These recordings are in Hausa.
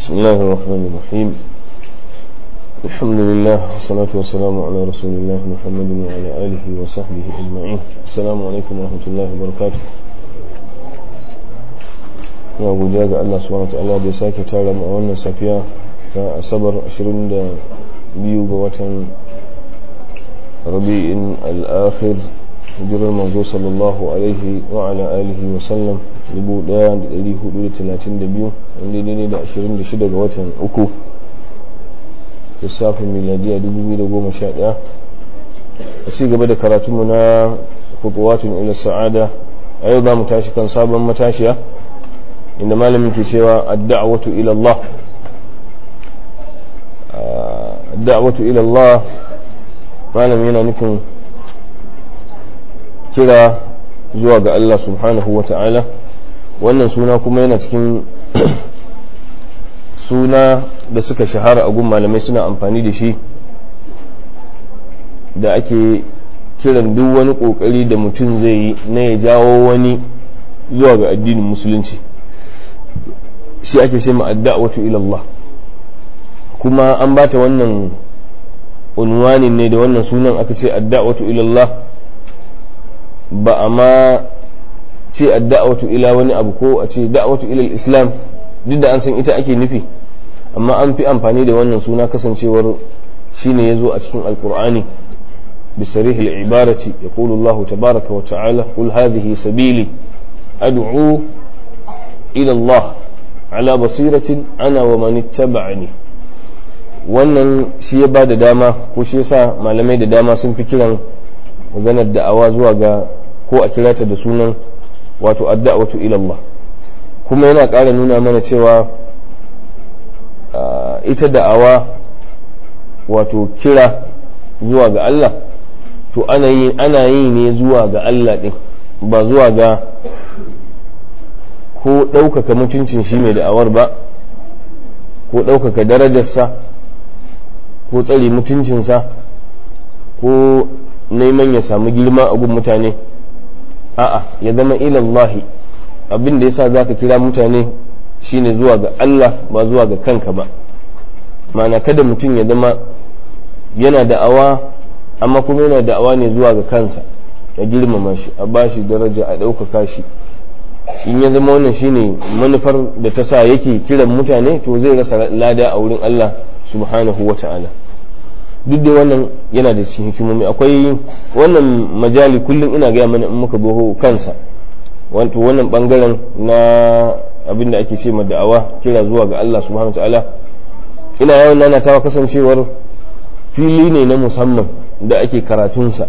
بسم الله الرحمن الرحيم الحمد لله والصلاة والسلام على رسول الله محمد وعلى آله وصحبه أجمعين السلام عليكم ورحمة الله وبركاته ya godiya ga Allah subhanahu ta'ala da ya sake tara mu a wannan safiya ta asabar 22 ga watan rabi'in al-akhir hijirar manzo sallallahu alaihi wa ala alihi wa sallam 1432 wanda daidai da 26 ga watan uku lissafin miladiya 2011 a ci gaba da karatunmu na kutuwatun ila sa'ada a yau za mu tashi kan sabon matashiya inda malamin ke cewa adda'watu ila Allah adda'watu ila Allah malamin yana nufin kira zuwa ga Allah subhanahu wa ta'ala wannan suna kuma yana cikin suna da suka shahara a gun malamai suna amfani da shi da ake kiran duk wani kokari da mutum zai yi na ya jawo wani zuwa ga addinin musulunci shi ake ce ma'adda'watu ila Allah kuma an bata wannan unwanin ne da wannan sunan aka ce adda'watu ila Allah ba a ma ce adda'watu ila wani abu ko a ce da'watu ila islam duk da an san ita ake nufi amma an fi amfani da wannan suna kasancewar shine yazo a cikin alqur'ani بصريح العبارة يقول الله تبارك وتعالى قل هذه سبيلي أدعو إلى الله على بصيرة أنا ومن اتبعني wannan shi ya ba da dama ko shi yasa malamai da dama sun fi kiran maganar da'awa zuwa ga ko a kirata da sunan wato adda'watu ila Allah kuma yana ƙara nuna mana cewa ita da'awa wato kira zuwa ga Allah to ana yi ana yi ne zuwa ga Allah ɗin ba zuwa ga ko ɗaukaka mutuncin shi mai da'awar ba ko ɗaukaka darajarsa ko tsare mutuncinsa ko neman ya samu girma a gun mutane a'a ya zama ilallahi abin da yasa zaka kira mutane shine zuwa ga Allah ba zuwa ga kanka ba ma'ana kada mutum ya zama yana da'awa amma kuma yana da'awa ne zuwa ga kansa a girmama shi a bashi daraja a ɗaukaka shi in ya zama wannan shine manufar da ta sa yake kiran mutane to zai rasa lada a wurin Allah subhanahu wa ta'ala duk da wannan yana da cikin hikimomi akwai wannan majali kullum ina gaya mana in muka zo kansa wato wannan bangaren na abin da ake ce ma da'awa kira zuwa ga Allah subhanahu wa ta'ala ina yawan nanatawa kasancewar fili ne na musamman da ake karatunsa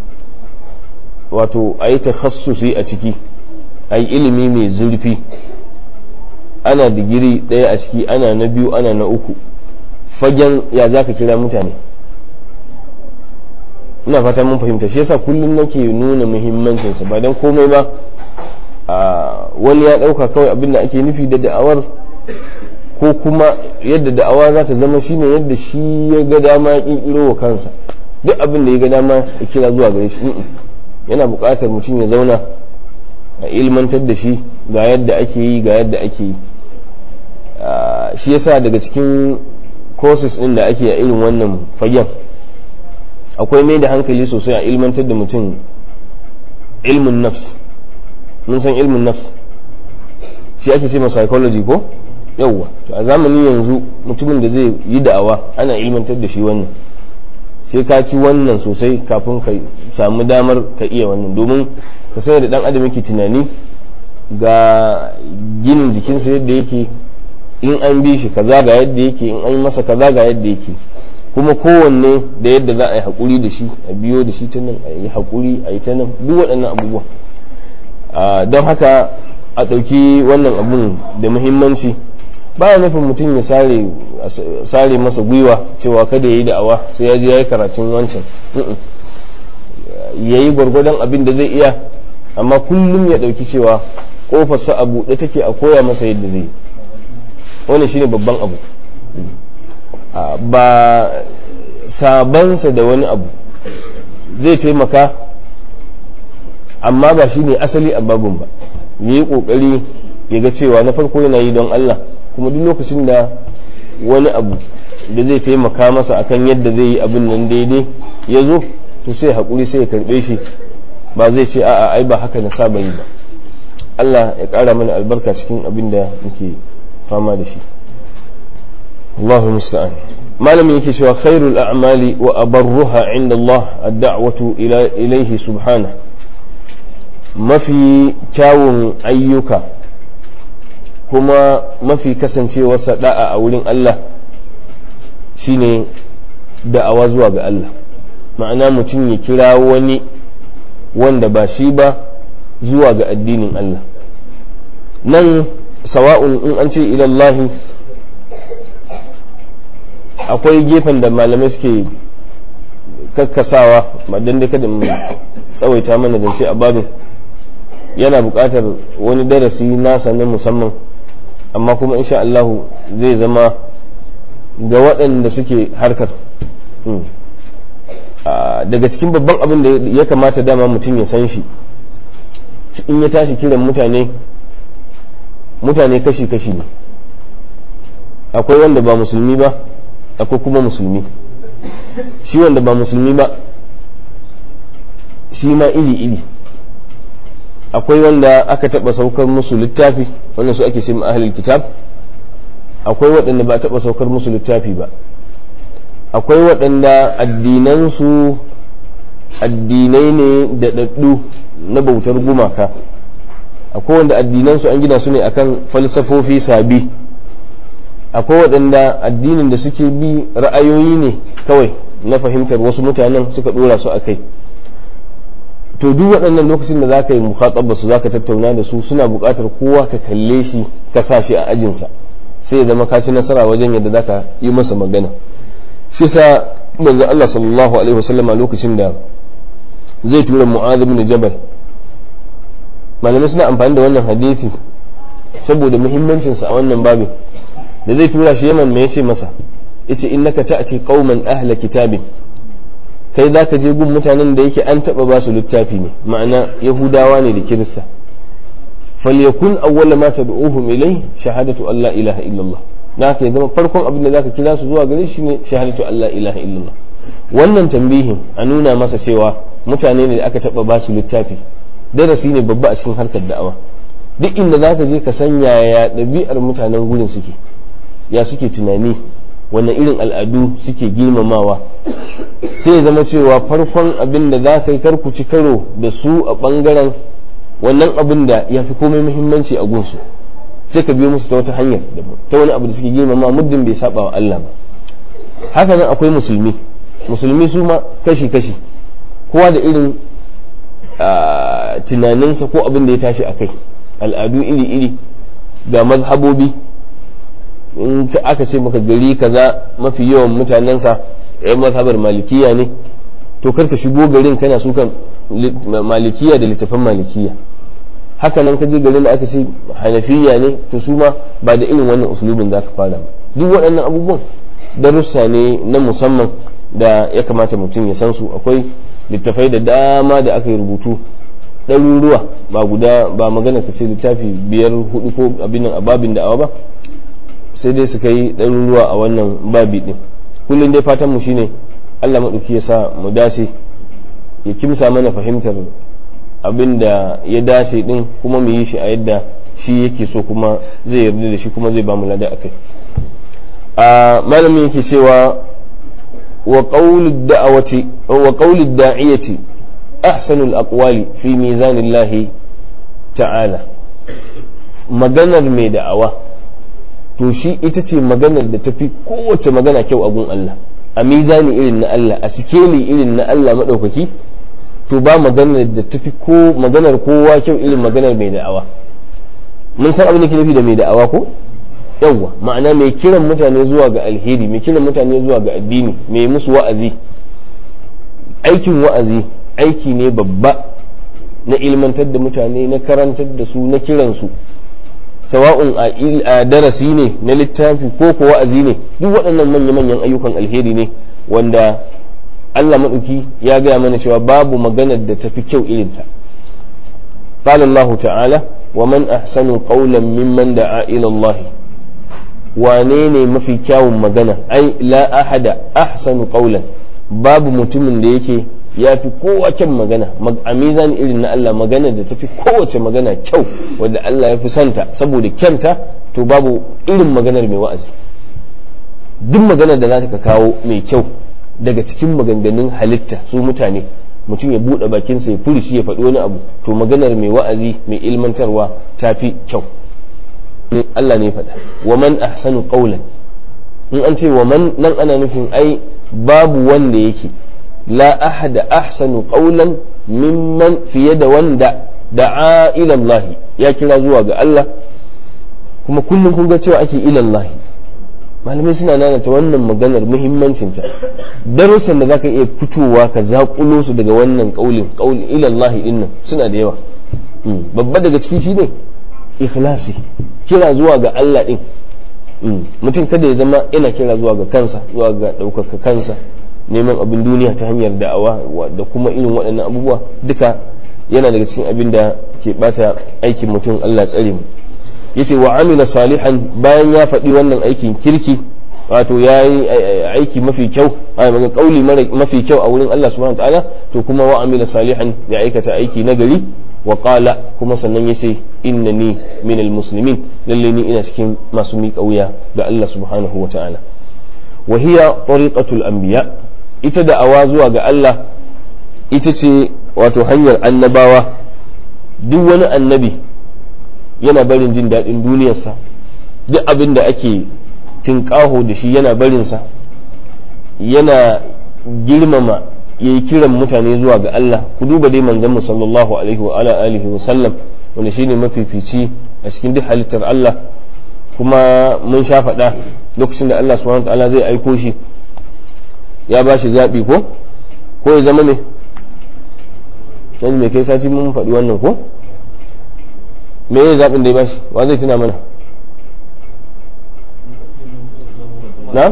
wato a yi takhassusi a ciki a yi ilimi mai zurfi ana digiri ɗaya a ciki ana na biyu ana na uku fagen ya za ka kira mutane ina fata mun fahimta shi yasa kullum nake nuna muhimmancinsa ba don komai ba wani ya ɗauka kawai abin da ake nufi da da'awar ko kuma yadda da'awa za ta zama shine yadda shi ya ga dama ya ƙirƙiro wa kansa duk abin da ya ga dama ya kira zuwa gare shi yana buƙatar mutum ya zauna a ilmantar da shi ga yadda ake yi ga yadda ake yi shi yasa daga cikin courses ɗin da ake a irin wannan fagen akwai mai da hankali sosai a ilmantar da mutum ilmin nafs mun san ilmin nafs shi ake ce ma psychology ko yauwa to a zamanin yanzu mutumin da zai yi da'awa ana ilmantar da shi wannan sai ka ci wannan sosai kafin ka samu damar ka iya wannan domin ka sai da dan adam yake tunani ga ginin jikinsa yadda yake in an bi shi kaza ga yadda yake in an masa kaza ga yadda yake kuma kowanne da yadda za a yi haƙuri da shi a biyo da shi ta nan a yi haƙuri a yi ta nan duk waɗannan abubuwa don haka a ɗauki wannan abun da muhimmanci baya nufin mutum ya sare masa gwiwa cewa kada ya yi da'awa sai ya je ya yi karatun wancan ya yi gwargwadon abin da zai iya amma kullum ya ɗauki cewa ƙofarsa a buɗe take a koya masa yadda zai yi wani shine babban abu ba sabansa da wani abu zai taimaka amma ba shine asali a babun ba ya yi ƙoƙari ya ga cewa na farko yana yi don Allah kuma duk lokacin da wani abu da zai taimaka masa akan yadda zai yi abin nan daidai ya zo to sai haƙuri sai ya karɓe shi ba zai ce a'a ai ba haka na saba yi ba Allah ya ƙara mana albarka cikin abin da muke fama da shi Allahu musta'an malamin yake cewa khairul a'mali wa abarruha inda Allah ad-da'watu ila ilayhi subhanahu mafi kyawun ayyuka kuma mafi kasancewarsa da'a a wurin Allah shine da'awa zuwa ga Allah ma'ana mutum ya kira wani wanda ba shi ba zuwa ga addinin Allah nan sawa'un in an ce ilallahi akwai gefen da malamai suke kakkasawa madan da kada tsawaita mana zance a babin yana buƙatar wani darasi nasa na musamman amma kuma insha Allahu zai zama ga waɗanda suke harkar daga cikin babban abin da ya kamata dama mutum ya san shi in ya tashi kiran mutane mutane kashi-kashi ne akwai wanda ba musulmi ba akwai kuma musulmi shi wanda ba musulmi ba shi ma iri-iri akwai wanda aka taɓa saukar musu littafi wannan su ake ce ahlul kitab akwai waɗanda ba taɓa saukar musu littafi ba akwai waɗanda addinansu addinai ne da ɗaɗɗu na bautar gumaka akwai wanda addinansu an gina su ne akan falsafofi sabi akwai waɗanda addinin da suke bi ra'ayoyi ne kawai na fahimtar wasu mutanen suka ɗora su a kai to duk waɗannan lokacin da za ka yi mukhatabba su za ka tattauna da su suna buƙatar kowa ka kalle shi ka sa shi a ajinsa sai ya zama ka ci nasara wajen yadda za ka yi masa magana shi sa manzo Allah sallallahu alaihi wasallama lokacin da zai tura mu'adh ibn jabal malamai suna amfani da wannan hadisi saboda muhimmancin sa a wannan babin da zai tura shi Yaman me yace masa yace innaka ta'ti qauman ahla kitabin kai zaka je gun mutanen da yake an taba ba su littafi ne ma'ana yahudawa ne da kirista falyakun awwala ma tad'uhum ilai shahadatu an la ilaha illallah da haka ya zama farkon abin da zaka kira su zuwa gare shi ne shahadatu an la ilaha illallah wannan tambihin a nuna masa cewa mutane ne da aka taba ba su littafi darasi ne babba a cikin harkar da'awa duk inda zaka je ka san yaya ɗabi'ar mutanen gurin suke ya suke tunani wannan irin al'adu suke girmamawa sai ya zama cewa farkon abin da za ka yi karkuci karo da su a ɓangaren wannan abin da ya fi komai muhimmanci a gunsu sai ka biyo musu ta wata hanyar ta wani abu da suke girmama muddin bai saba wa Allah ba haka nan akwai musulmi musulmi su ma kashi-kashi kowa da irin tunaninsa ko abin da ya tashi a kai al'adu iri-iri ga mazhabobi in aka ce maka gari kaza mafi yawan mutanensa yan mazhabar malikiya ne to karka shigo garin kana sukan malikiya da littafan malikiya haka nan ka je garin da aka ce hanafiya ne to su ma ba da irin wannan usulubin za ka fara duk waɗannan abubuwan darussa ne na musamman da ya kamata mutum ya san su akwai littafai da dama da aka yi rubutu ɗaruruwa ba guda ba magana ka ce littafi biyar hudu ko abin nan a babin da'awa ba sai dai su kai ɗaruruwa a wannan babi ɗin kullum dai fatan mu shine Allah maɗauki ya sa mu dace ya kimsa mana fahimtar abin da ya dace ɗin kuma mu yi shi a yadda shi yake so kuma zai yarda da shi kuma zai ba mu lada akai a malamin yake cewa wa qawlid da'awati wa qawlid da'iyati ahsanul aqwali fi mizanillahi ta'ala maganar mai da'awa to shi ita ce maganar da tafi kowace magana kyau a gun Allah a mizani irin na Allah a sikeli irin na Allah maɗaukaki to ba maganar da tafi ko maganar kowa kyau irin maganar mai da'awa mun san abin da ke nufi da mai da'awa ko yawwa ma'ana mai kiran mutane zuwa ga alheri mai kiran mutane zuwa ga addini mai musu wa'azi aikin wa'azi aiki ne babba na ilmantar da mutane na karantar da su na kiransu sawa'un a darasi ne na littafi ko ko wa'azi ne duk waɗannan manya-manyan ayyukan alheri ne wanda Allah maɗauki ya gaya mana cewa babu maganar da tafi kyau irinta قال الله تعالى ومن أحسن قولا ممن دعا إلى الله wane ne mafi kyawun magana ai la ahada ahsanu qawlan babu mutumin da yake ya fi kowa kyan magana a mizan irin na Allah magana da tafi kowace magana kyau wadda Allah ya fi santa saboda kyanta to babu irin maganar mai wa'azi duk maganar da za ka kawo mai kyau daga cikin maganganun halitta su mutane mutum ya buɗe bakinsa ya furishi ya faɗi wani abu to maganar mai wa'azi mai ilmantarwa ta fi kyau Allah ne faɗa wa man ahsanu qawlan in an ce wa man nan ana nufin ai babu wanda yake la ahada ahsanu qawlan mimman fiye da wanda da'a ila Allah ya kira zuwa ga Allah kuma kullum kun ga cewa ake ila Allah malamai suna nanata wannan maganar muhimmancinta darussan da zaka iya fitowa ka zakulo su daga wannan kaulin kaulin ila Allah dinnan suna da yawa babba daga ciki shine ikhlasi kira zuwa ga Allah din mutum kada ya zama yana kira zuwa ga kansa zuwa ga ɗaukaka kansa neman abin duniya ta hanyar da'awa da kuma irin waɗannan abubuwa duka yana daga cikin abin da ke bata aikin mutum Allah tsare mu yace wa amila salihan bayan ya faɗi wannan aikin kirki wato ya yi aiki mafi kyau a maga kauli mafi kyau a wurin Allah subhanahu ta'ala to kuma wa amila salihan ya aikata aiki nagari wa qala kuma sannan yace innani minal muslimin lalle ni ina cikin masu miƙa wuya ga Allah subhanahu wa ta'ala wa hiya tariqatul anbiya ita da awa zuwa ga Allah ita ce wato hanyar annabawa duk wani annabi yana barin jin daɗin duniyarsa duk abin da ake tinƙaho da shi yana barinsa yana girmama ya yi kiran mutane zuwa ga Allah ku duba dai manzon mu sallallahu alaihi wa ala alihi wa sallam wanda shine mafifici a cikin duk halittar Allah kuma mun sha faɗa lokacin da Allah subhanahu wa ta'ala zai aiko shi ya ba shi zaɓi ko ko ya zama ne yanzu mai kai sati mun faɗi wannan ko me ya zaɓin da ya bashi wa zai tuna mana na?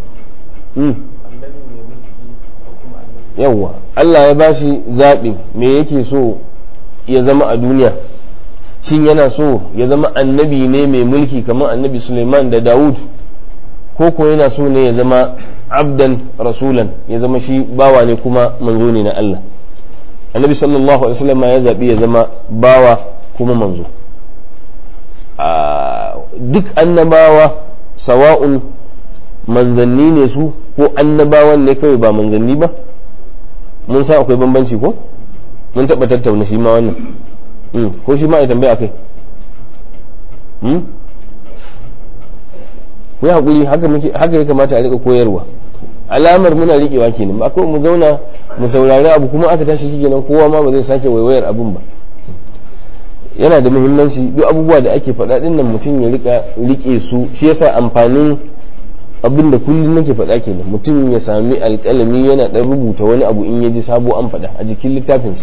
yawwa Allah ya bashi zaɓi me yake so ya zama a duniya shin yana so ya zama annabi ne mai mulki kamar annabi suleiman da dawud ko ko yana so ne ya zama abdan rasulan ya zama shi bawa ne kuma manzo ne na Allah annabi sallallahu alaihi wasallam ya zaɓi ya zama bawa kuma manzo duk annabawa sawa'un manzanni ne su ko annabawan ne kawai ba manzanni ba mun san akwai bambanci ko mun taɓa tattauna shi ma wannan ko shi ma ya tambaya kai ku yi haƙuri haka ya kamata a riƙa koyarwa alamar muna riƙewa kenan ba kawai mu zauna mu saurari abu kuma aka tashi shi kenan kowa ma ba zai sake waiwayar abun ba yana da muhimmanci duk abubuwa da ake faɗa ɗin nan mutum ya rika rike su shi yasa amfanin abin da kullum nake faɗa kenan mutum ya sami alƙalami yana ɗan rubuta wani abu in ya ji sabo an faɗa a jikin littafinsa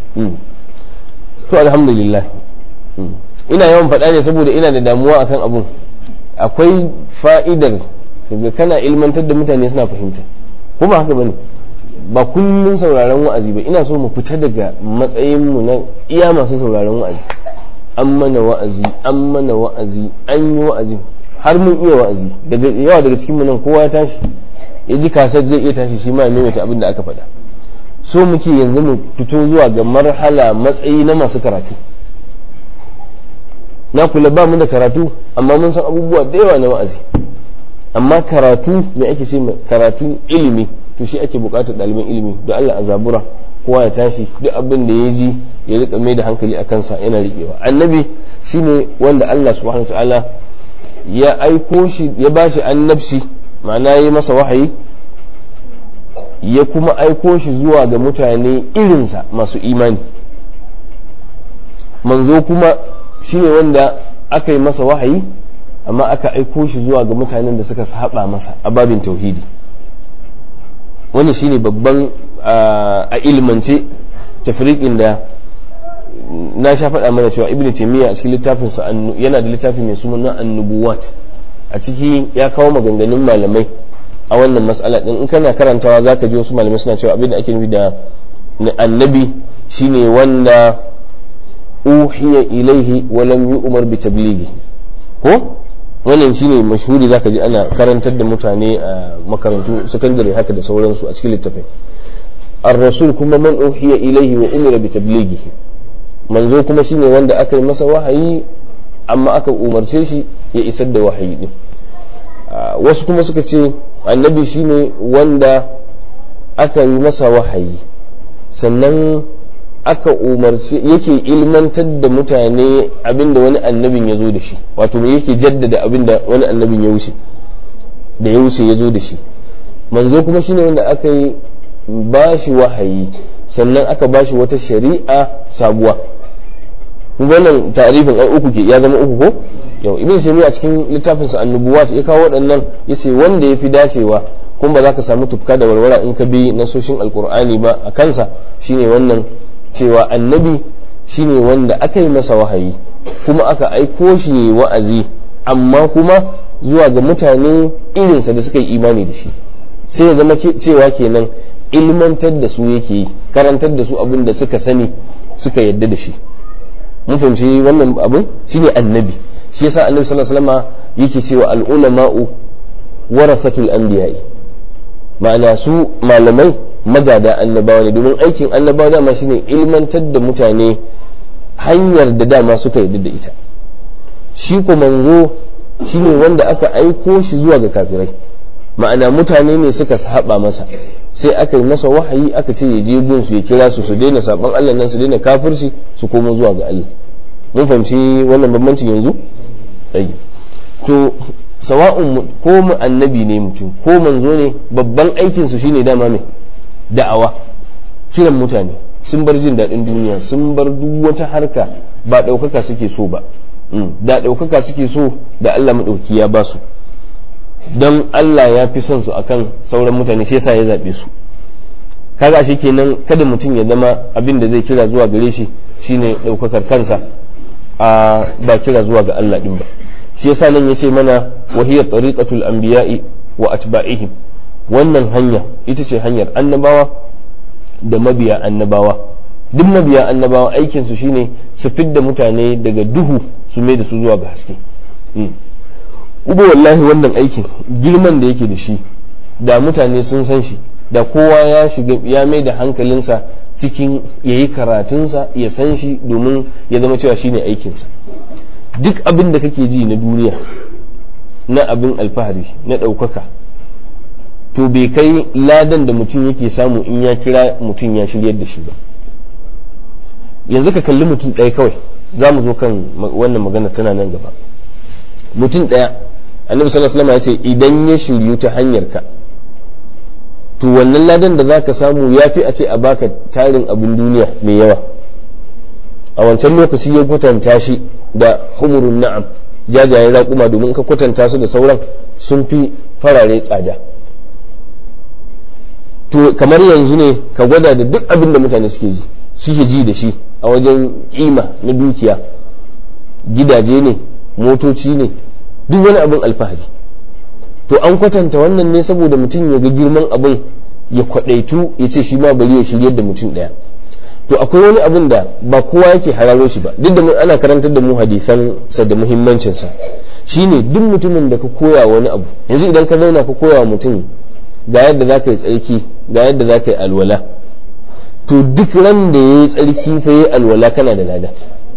to alhamdulillah ina yawan faɗa ne saboda ina da damuwa akan abun akwai fa'idar kaga kana ilmantar da mutane suna fahimta ko ba haka bane ba kullum sauraron wa'azi ba ina so mu fita daga matsayin mu na iya masu sauraron wa'azi an mana wa'azi an mana wa'azi an yi wa'azi har mun iya wa'azi daga yawa daga cikin mu nan kowa ya tashi ya ji kasar zai iya tashi shi ma ya maimaita abin da aka faɗa so muke yanzu mu fito zuwa ga marhala matsayi na masu karatu na kula ba mu da karatu amma mun san abubuwa da yawa na wa'azi amma karatu me ake ce karatu ilimi to shi ake bukatar ɗaliban ilimi don Allah a zabura kowa ya tashi duk abin da ya ji ya rika mai da hankali a kansa yana riƙewa annabi shine wanda Allah subhanahu ta'ala ya aiko shi ya bashi annabci ma'ana ya masa wahayi ya kuma aiko shi zuwa ga mutane irinsa masu imani manzo kuma shine wanda aka yi masa wahayi amma aka aiko shi zuwa ga mutanen da suka saba masa a babin tauhidi wannan shine babban a ilmance tafriqin da na sha faɗa mana cewa ibn taymiya a cikin littafinsa yana da littafi mai suna annubuwat a ciki ya kawo maganganun malamai a wannan mas'ala din in kana karantawa zaka ji wasu malamai suna cewa abin da ake nufi da annabi shine wanda uhiya ilaihi wa lam yu'mar bi tablighi ko wannan shine mashhuri zaka ji ana karantar da mutane a makarantu sakandare haka da sauransu a cikin littafin ar-rasul kuma man uhiya ilaihi wa umira bi tablighihi manzo kuma shine wanda aka yi masa wahayi amma aka umarce shi ya isar da wahayi din wasu kuma suka ce annabi shine wanda aka yi masa wahayi sannan aka umarci yake ilmantar da mutane abinda wani annabin ya zo da shi wato me yake jaddada abinda wani annabin ya wuce da ya wuce ya zo da shi manzo kuma shine wanda aka yi bashi wahayi sannan aka bashi wata shari'a sabuwa wannan ta'arifin ai uku ke ya zama uku ko yau ibn shaymi a cikin littafin sa annubuwat ya kawo waɗannan yace wanda yafi dacewa kuma ba za ka samu tufka da warwara in ka bi nasoshin alkur'ani ba a kansa shine wannan cewa annabi shine wanda aka yi masa wahayi kuma aka aiko shi wa'azi amma kuma zuwa ga mutane irinsa da suka yi imani da shi sai ya zama cewa kenan ilmantar da su yake yi karantar da su abin da suka sani suka yadda da shi mun fahimci wannan abin shine annabi shi yasa annabi sallallahu alaihi wasallam yake cewa al-ulama'u warasatul anbiya'i ma'ana su malamai magada annabawa ne domin aikin annabawa dama shine ilmantar da mutane hanyar da dama suka yarda da ita shi ko manzo shine wanda aka aiko shi zuwa ga kafirai ma'ana mutane ne suka saba masa sai aka yi masa wahayi aka ce ya je gun su ya kira su su daina saban Allah nan su daina kafirci su koma zuwa ga Allah mun fahimci wannan bambancin yanzu to sawa'un ko mu annabi ne mutum ko manzo ne babban aikin su shine dama mai da'awa kiran mutane sun bar jin daɗin duniya sun bar duk wata harka ba ɗaukaka suke so ba da ɗaukaka suke so da Allah maɗauki ya ba su don Allah ya fi son su akan sauran mutane shi yasa ya zaɓe su kaga shi kenan kada mutum ya zama abin da zai kira zuwa gare shi shine ɗaukakar kansa a ba kira zuwa ga Allah ɗin ba shi yasa nan yace mana wahiyar tariqatul anbiya'i wa atba'ihim wannan hanya ita ce hanyar annabawa da mabiya annabawa duk mabiya annabawa aikin su shine su fidda mutane daga duhu su mai da su zuwa ga haske uba wallahi wannan aikin girman da yake da shi da mutane sun san shi da kowa ya shiga ya mai da hankalinsa cikin yayi karatunsa ya san shi domin ya zama cewa shine aikinsa duk abin da kake ji na duniya na abin alfahari na ɗaukaka to bai kai ladan da mutum yake samu in ya kira mutum ya shiryar da shi ba yanzu ka kalli mutum ɗaya kawai za mu zo kan wannan magana tana nan gaba mutum ɗaya annabi sallallahu alaihi wasallam ya ce idan ya shiryu ta hanyar ka to wannan ladan da zaka samu ya fi a ce a baka tarin abin duniya mai yawa a wancan lokaci ya kwatanta shi da humurun na'am jajayen raƙuma domin ka kwatanta su da sauran sun fi farare tsada to kamar yanzu ne ka gwada da duk abin da mutane suke ji suke ji da shi a wajen kima na dukiya gidaje ne motoci ne duk wani abin alfahari to an kwatanta wannan ne saboda mutum ya ga girman abin ya kwadaitu ya ce shi ma bari ya shiryar da mutum ɗaya to akwai wani abin da ba kowa yake hararo shi ba duk da ana karantar da mu hadisan sa da muhimmancin sa shine duk mutumin da ka koya wani abu yanzu idan ka zauna ka koya wa mutum ga yadda za ka yi tsarki ga yadda za ka yi alwala to duk ran da ya yi tsarki fa yi alwala kana da lada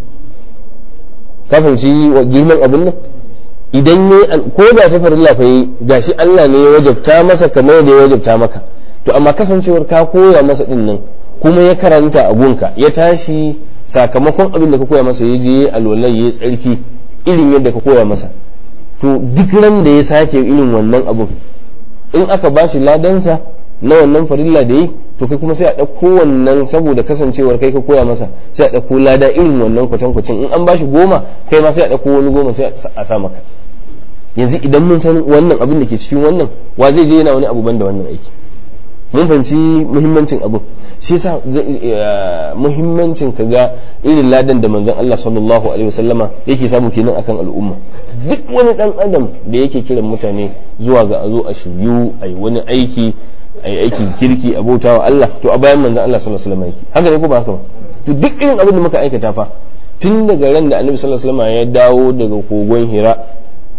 ka fahimci wa girman abin nan idan ya ko da ta farilla fa yi gashi Allah ne ya wajabta masa kamar da ya wajabta maka to amma kasancewar ka koya masa din nan kuma ya karanta a gunka ya tashi sakamakon abin da ka koya masa ya je alwala ya tsarki irin yadda ka koya masa to duk ran da ya sake irin wannan abun in aka bashi ladansa na wannan farilla da yi to kai kuma sai a ɗauko wannan saboda kasancewar kai ka koya masa sai a ɗauko lada irin wannan kwatankwacin in an bashi goma kai ma sai a ɗauko wani goma sai a sa maka yanzu idan mun san wannan abin da ke cikin wannan wa zai je yana wani abu ban da wannan aiki mun fahimci muhimmancin abin shi yasa muhimmancin ka ga irin ladan da manzon Allah sallallahu alaihi wasallama yake samu kenan akan al'umma duk wani dan adam da yake kiran mutane zuwa ga a zo a shiryu a yi wani aiki a yi aikin kirki a bautawa Allah to a bayan manzon Allah sallallahu alaihi wasallam yake haka ne ko ba haka ba to duk irin abin da muka aikata fa tun daga ran da annabi sallallahu alaihi wasallam ya dawo daga kogon Hira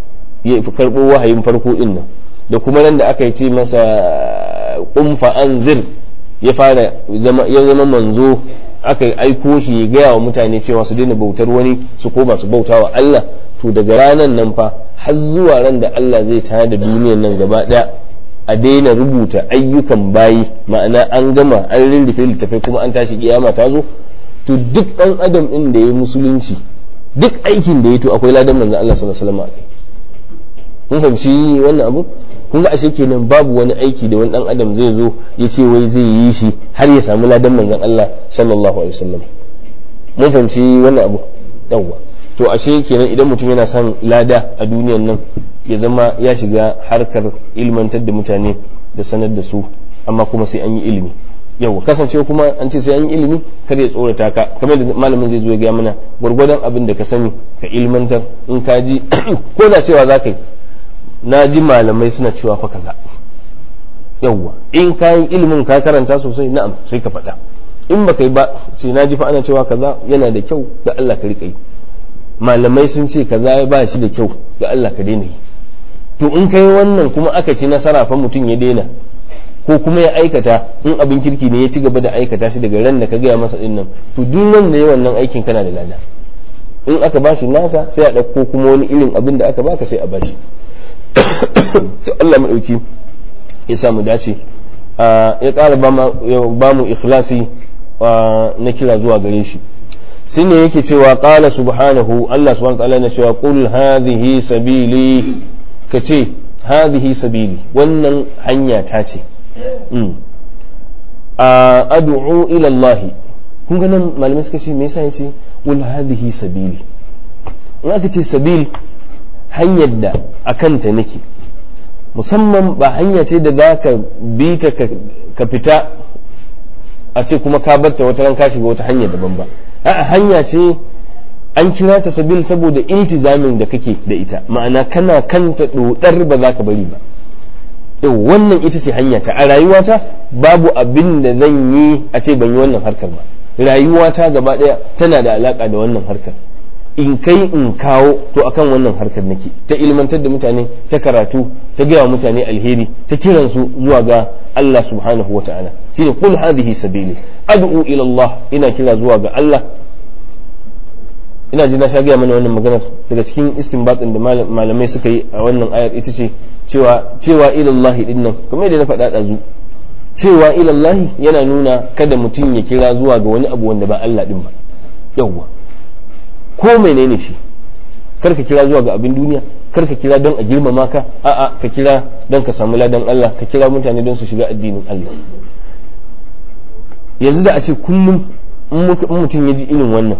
ya karɓo wahayin farko din nan da kuma nan da aka yi ce masa kumfa anzir ya fara ya zama manzo aka aiko shi ya gaya wa mutane cewa su daina bautar wani su koma su bauta wa Allah to daga ranar nan fa har zuwa ran da Allah zai tayar da duniyar nan gaba daya a daina rubuta ayyukan bayi ma'ana an gama an rinrufe littafai kuma an tashi kiyama ta zo to duk dan adam din da ya musulunci duk aikin da ya to akwai ladan manzon Allah sallallahu alaihi wasallam kun fahimci wannan abu kun ga ashe kenan babu wani aiki da wani dan adam zai zo ya ce wai zai yi shi har ya samu ladan manzon Allah sallallahu alaihi wasallam mun fahimci wannan abu yawwa to ashe kenan idan mutum yana son lada a duniyan nan ya zama ya shiga harkar ilmantar da mutane da sanar da su amma kuma sai an yi ilimi yau kasance kuma an ce sai an yi ilimi kar ya tsorata ka kamar da malamin zai zo ya gaya mana gwargwadon abin da ka sani ka ilmantar in ka ji ko da cewa za ka yi na ji malamai suna cewa fa kaza yawwa in ka yi ilimin ka karanta sosai na'am sai ka faɗa in baka yi ba sai na ji fa ana cewa kaza yana da kyau da Allah ka riƙa yi malamai sun ce kaza ya ba shi da kyau da Allah ka daina yi to in kai wannan kuma aka ci nasara fa mutum ya daina ko kuma ya aikata in abin kirki ne ya ci gaba da aikata shi daga ran da ka gaya masa dinnan to duk wanda ya wannan aikin kana da lada in aka bashi nasa sai a ɗauko kuma wani irin abin da aka baka sai a bashi to Allah maɗauki ya samu dace ya ƙara ba mu ikhlasi na kira zuwa gare shi shine yake cewa qala subhanahu Allah subhanahu wa ta'ala na cewa qul hadhihi sabili kace hadhihi sabili wannan hanya ta ce a ad'u ila Allah kun ga nan malamai suka ce me yasa yace qul hadhihi sabili in aka ce sabil hanyar da akan ta nake musamman ba hanya ce da za ka bi ta ka fita a ce kuma ka barta wata ran ka shiga wata hanya daban ba a'a hanya ce an kira ta sabil saboda iltizamin da kake da ita ma'ana kana kanta dodar ba za ka bari ba yau wannan ita ce hanya ta a rayuwata babu abin da zan yi a ce ban yi wannan harkar ba rayuwata gaba daya tana da alaka da wannan harkar in kai in kawo to akan wannan harkar nake ta ilmantar da mutane ta karatu ta gaya wa mutane alheri ta kiransu zuwa ga Allah subhanahu wa ta'ala shine kul hadhihi sabili ad'u ila Allah ina kira zuwa ga Allah ina ji na sha gaya mana wannan maganar daga cikin istinbatin da malamai suka yi a wannan ayar ita ce cewa cewa ila Allah din nan kamar yadda na faɗa ɗazu cewa ila Allah yana nuna kada mutum ya kira zuwa ga wani abu wanda ba Allah din ba yawwa ko menene shi kar ka kira zuwa ga abin duniya kar ka kira don a girmama ka a'a ka kira don ka samu ladan Allah ka kira mutane don su shiga addinin Allah yanzu da a ce kullum in mutum ya ji irin wannan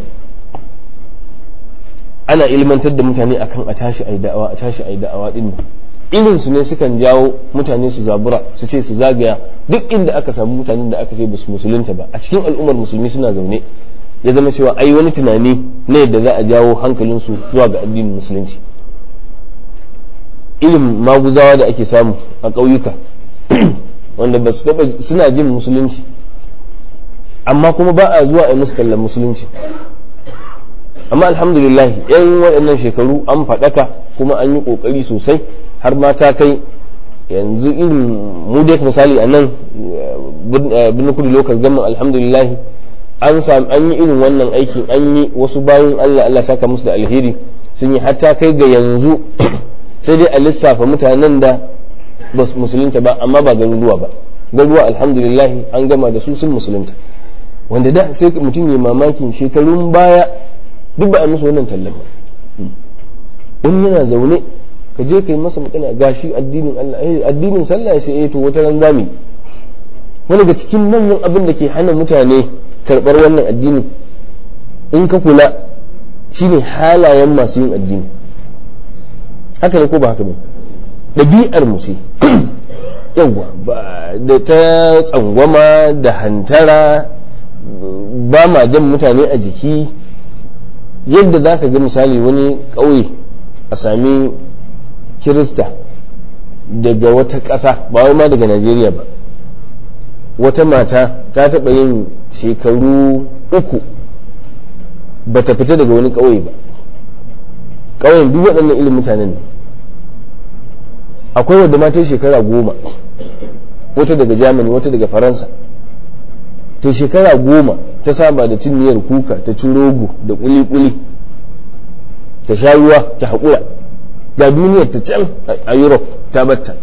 ana ilmantar da mutane akan a tashi ai da'awa a tashi ai da'awa din irin su ne sukan jawo mutane su zabura su ce su zagaya duk inda aka samu mutanen da aka ce ba su musulunta ba a cikin al'ummar musulmi suna zaune ya zama cewa ai wani tunani na yadda za a jawo hankalinsu zuwa ga addinin musulunci ilim maguzawa da ake samu a ƙauyuka wanda ba su taɓa suna jin musulunci amma kuma ba a zuwa a musu kallon musulunci amma alhamdulillah yan waɗannan shekaru an faɗaka kuma an yi ƙoƙari sosai har ma ta kai yanzu irin mu dai misali a nan birnin kudu lokal gama alhamdulillah an sami an yi irin wannan aikin an yi wasu bayan Allah Allah saka musu da alheri sun yi hatta kai ga yanzu sai dai a lissafa mutanen da ba musulunta ba amma ba garuruwa ba garuruwa alhamdulillah an gama da su sun musulunta wanda da sai mutum ya mamakin shekarun baya duk ba a musu wannan tallan ba wani yana zaune ka je ka yi masa magana gashi addinin Allah addinin sallah sai eh to wata ran zami wani ga cikin manyan abin da ke hana mutane karɓar wannan addini in ka kula shine halayen masu yin addini haka ne ko ba haka ne ɗabi'ar mu ce yawwa da ta tsangwama da hantara ba ma jan mutane a jiki yadda za ka ga misali wani ƙauye a sami kirista daga wata ƙasa ba wai ma daga najeriya ba wata mata ta taɓa yin shekaru uku ba ta fita daga wani ƙauye ba ƙauyen duk waɗannan ilimin mutanen ne akwai wadda ma ta yi shekara goma wata daga germany wata daga faransa ta shekara goma ta saba da cin miyar kuka ta ci rogo da kuli-kuli ta sha ruwa ta haƙura ga duniyar ta can a europe ta batta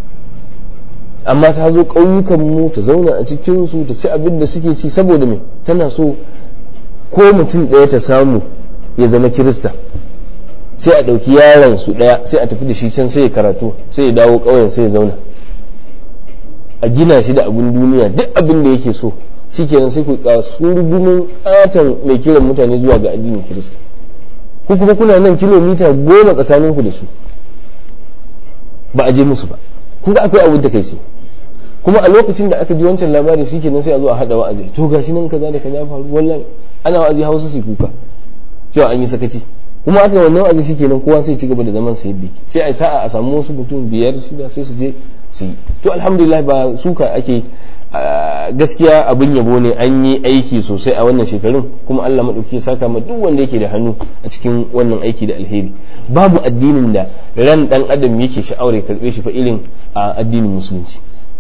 amma ta zo ƙauyukan mu ta zauna a cikinsu ta ci abin da suke ci saboda me tana so ko mutum ɗaya ta samu ya zama kirista sai a ɗauki yaron su ɗaya sai a tafi da shi can sai ya karatu sai ya dawo ƙauyen sai ya zauna a gina shi da abin duniya duk abin da yake so shikenan sai ku kasurgumin katon mai kiran mutane zuwa ga addinin kirista ku kuma kuna nan kilomita goma tsakanin ku da su ba a je musu ba kun ga akwai abin da kai ce kuma a lokacin da aka ji wancan labari shikenan sai a zo a hada wa'azi to gashi nan kaza da kaza faru wallahi ana wa'azi hausa su kuka cewa an yi sakaci kuma aka wannan wa'azi shikenan kowa sai ci gaba da zaman sa yadda sai a sa'a a samu wasu mutum biyar shida sai su je su yi to alhamdulillah ba suka ake gaskiya abin yabo ne an yi aiki sosai a wannan shekarun kuma Allah maɗauki saka ma duk wanda yake da hannu a cikin wannan aiki da alheri babu addinin da ran dan adam yake sha'awar ya karbe shi fa irin a addinin musulunci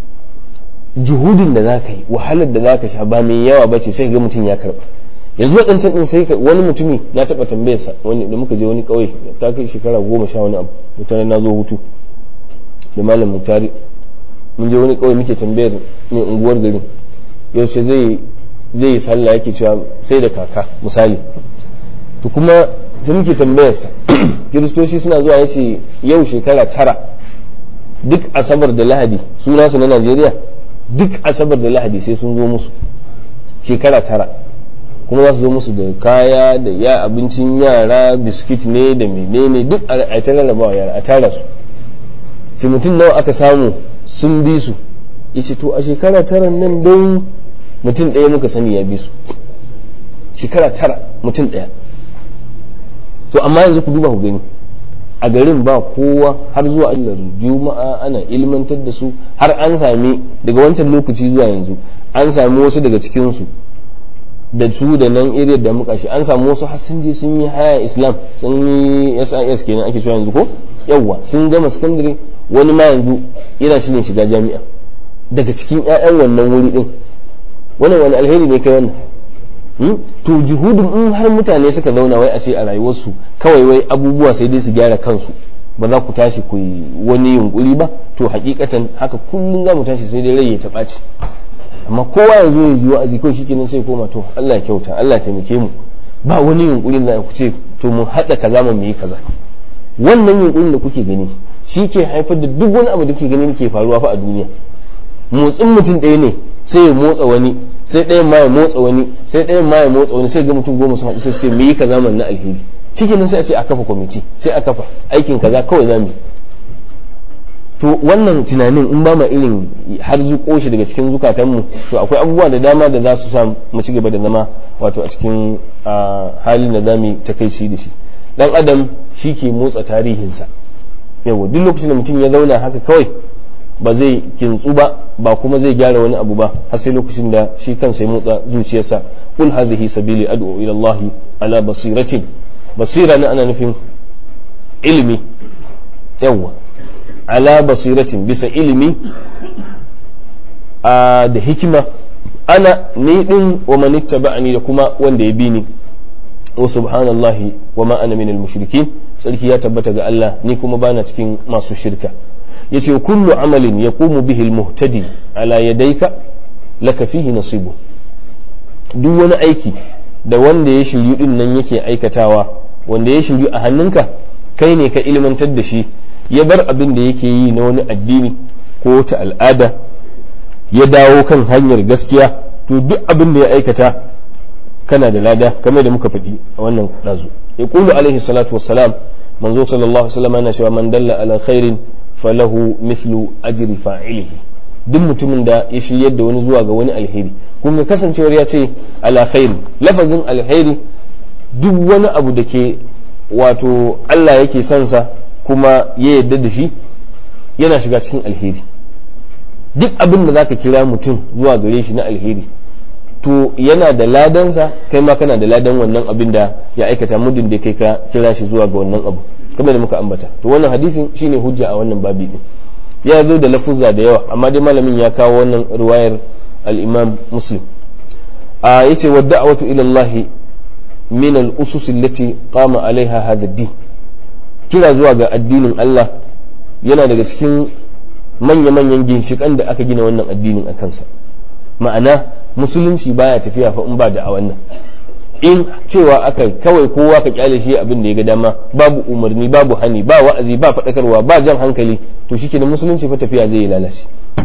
juhudin da zaka yi wahalar da zaka sha ba mai yawa bace sai ga mutum ya karba yanzu waɗancan ɗin sai wani mutumi na taɓa tambayarsa wani da muka je wani ƙauye ta kai shekara goma sha wani abu mutane na zo hutu da malam mutari mun je wani kawai muke tambayar mai unguwar garin yaushe zai zai yi sallah yake cewa sai da kaka misali to kuma sai muke tambayarsa kiristoci suna zuwa yace yau shekara tara duk asabar da lahadi suna su na najeriya duk asabar da lahadi sai sun zo musu shekara tara kuma za su zo musu da kaya da ya abincin yara biskit ne da menene duk a ta rarrabawa yara a tara su sai mutum nawa aka samu sun bi su yace to a shekara tara nan dai mutum ɗaya muka sani ya bi su shekara tara mutum ɗaya to amma yanzu ku duba ku gani a garin ba kowa har zuwa allar juma'a ana ilmantar da su har an sami daga wancan lokaci zuwa yanzu an sami wasu daga cikinsu da su da nan iriyar da muka shi an samu wasu har sun je sun yi haya islam sun yi sis kenan ake cewa yanzu ko yawwa sun gama sakandare wani ma yanzu yana shirin shiga jami'a daga cikin 'ya'yan wannan wuri din wannan wani alheri ne kai wannan to juhudin in har mutane suka zauna wai a ce a rayuwarsu kawai wai abubuwa sai dai su gyara kansu ba za ku tashi ku yi wani yunkuri ba to hakikatan haka kullum za mu tashi sai dai rai ya taɓa ci amma kowa ya zo ya ji wa'azi kawai shikenan sai koma to Allah ya kyauta Allah ya taimake mu ba wani yunkurin da ku ce to mu haɗa kaza mu yi kaza wannan yunkurin da kuke gani shi ke haifar da duk wani abu da ke ganin ke faruwa fa a duniya motsin mutum ɗaya ne sai ya motsa wani sai ɗayan ma ya motsa wani sai ɗayan ma ya motsa wani sai ga mutum goma sun haɗu sai ce me yi kaza man na alheri cikin nan sai a ce a kafa kwamiti sai a kafa aikin kaza kawai zamu to wannan tunanin in ba ma irin har zuƙo shi daga cikin zukatanmu to akwai abubuwa da dama da za su sa mu ci gaba da zama wato a cikin halin da zamu takaici da shi dan adam shi ke motsa tarihinsa yawa duk lokacin da mutum ya zauna haka kawai ba zai kintsu ba ba kuma zai gyara wani abu ba har sai lokacin da shi kansa ya motsa zuciyarsa kul hadhihi sabili ad'u ila Allah ala basiratin basira na ana nufin ilimi yawa ala basiratin bisa ilimi da hikima ana ni din wa man ittaba'ani da kuma wanda ya bi ni wa subhanallahi wa ma ana minal mushrikin sarki ya tabbata ga Allah ni kuma bana cikin masu shirka yace kullu amalin yaqumu bihi almuhtadi ala yadayka laka fihi nasibu duk wani aiki da wanda ya shiryu din nan yake aikatawa wanda ya shiryu a hannunka kai ne ka ilmantar da shi ya bar abin da yake yi na wani addini ko ta al'ada ya dawo kan hanyar gaskiya to duk abin da ya aikata kana da lada kamar da muka faɗi a wannan ɗazu ya ƙulu alaihi salatu wassalam manzo sallallahu alaihi wasallam yana cewa man dalla ala khairin falahu mithlu ajri fa'ilihi duk mutumin da ya shiryar da wani zuwa ga wani alheri kuma kasancewar ya ce ala khairi lafazin alheri duk wani abu da ke wato Allah yake son sa kuma ya yarda da shi yana shiga cikin alheri duk abin da zaka kira mutum zuwa gare shi na alheri to yana da ladansa kai ma kana da ladan wannan abin da ya aikata muddin da kai ka kira shi zuwa ga wannan abu kamar da muka ambata to wannan hadisin shine hujja a wannan babi din ya zo da lafuzza da yawa amma dai malamin ya kawo wannan riwayar al-imam muslim a yace wa da'watu ila Allah min al-usus allati qama alaiha hadha ad-din kira zuwa ga addinin Allah yana daga cikin manya-manyan ginshikan da aka gina wannan addinin a kansa ma'ana musulunci baya tafiya fa in ba da a wannan in cewa aka kawai kowa ka kyale shi abin da ya ga dama babu umarni babu hani ba wa'azi ba faɗakarwa ba jan hankali to shi kenan musulunci fa tafiya zai lalace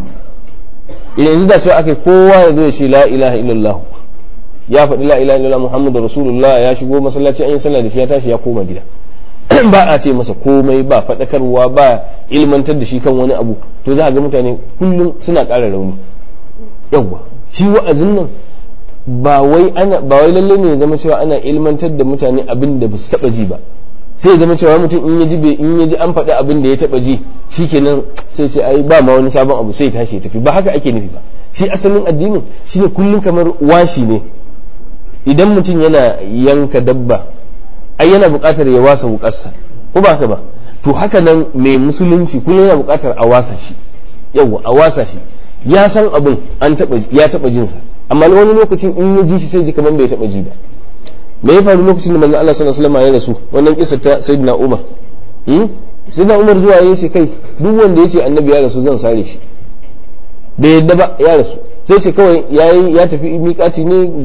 idan yanzu da cewa aka kowa ya zo ya ce la ilaha illallah ya faɗi la ilaha illallah muhammadu rasulullah ya shigo masallaci an yi sallah da shi ya tashi ya koma gida ba a ce masa komai ba faɗakarwa ba ilmantar da shi kan wani abu to za a ga mutane kullum suna ƙara rauni yawwa shi wa'azin nan ba wai ana ba wai lalle ne ya zama cewa ana ilmantar da mutane abin da ba su taɓa ji ba sai ya zama cewa mutum in ya ji in ya ji an faɗi abin da ya taɓa ji shikenan sai ce ai ba ma wani sabon abu sai ya tashi ya tafi ba haka ake nufi ba shi asalin addinin shine kullum kamar washi ne idan mutum yana yanka dabba ai yana buƙatar ya wasa wukarsa ko ba haka ba to haka nan mai musulunci kullum yana buƙatar a wasa shi yawa a wasa shi ya san abin an taba ya taba jin sa amma wani lokacin in ya ji shi sai ji kamar bai taba ji ba me ya faru lokacin da manzon Allah sallallahu alaihi wasallam ya rasu wannan kisa ta sayyidina Umar hmm sayyidina Umar zuwa ya ce kai duk wanda yace annabi ya rasu zan sare shi bai yadda ba ya rasu sai ce kawai ya tafi miƙaci ne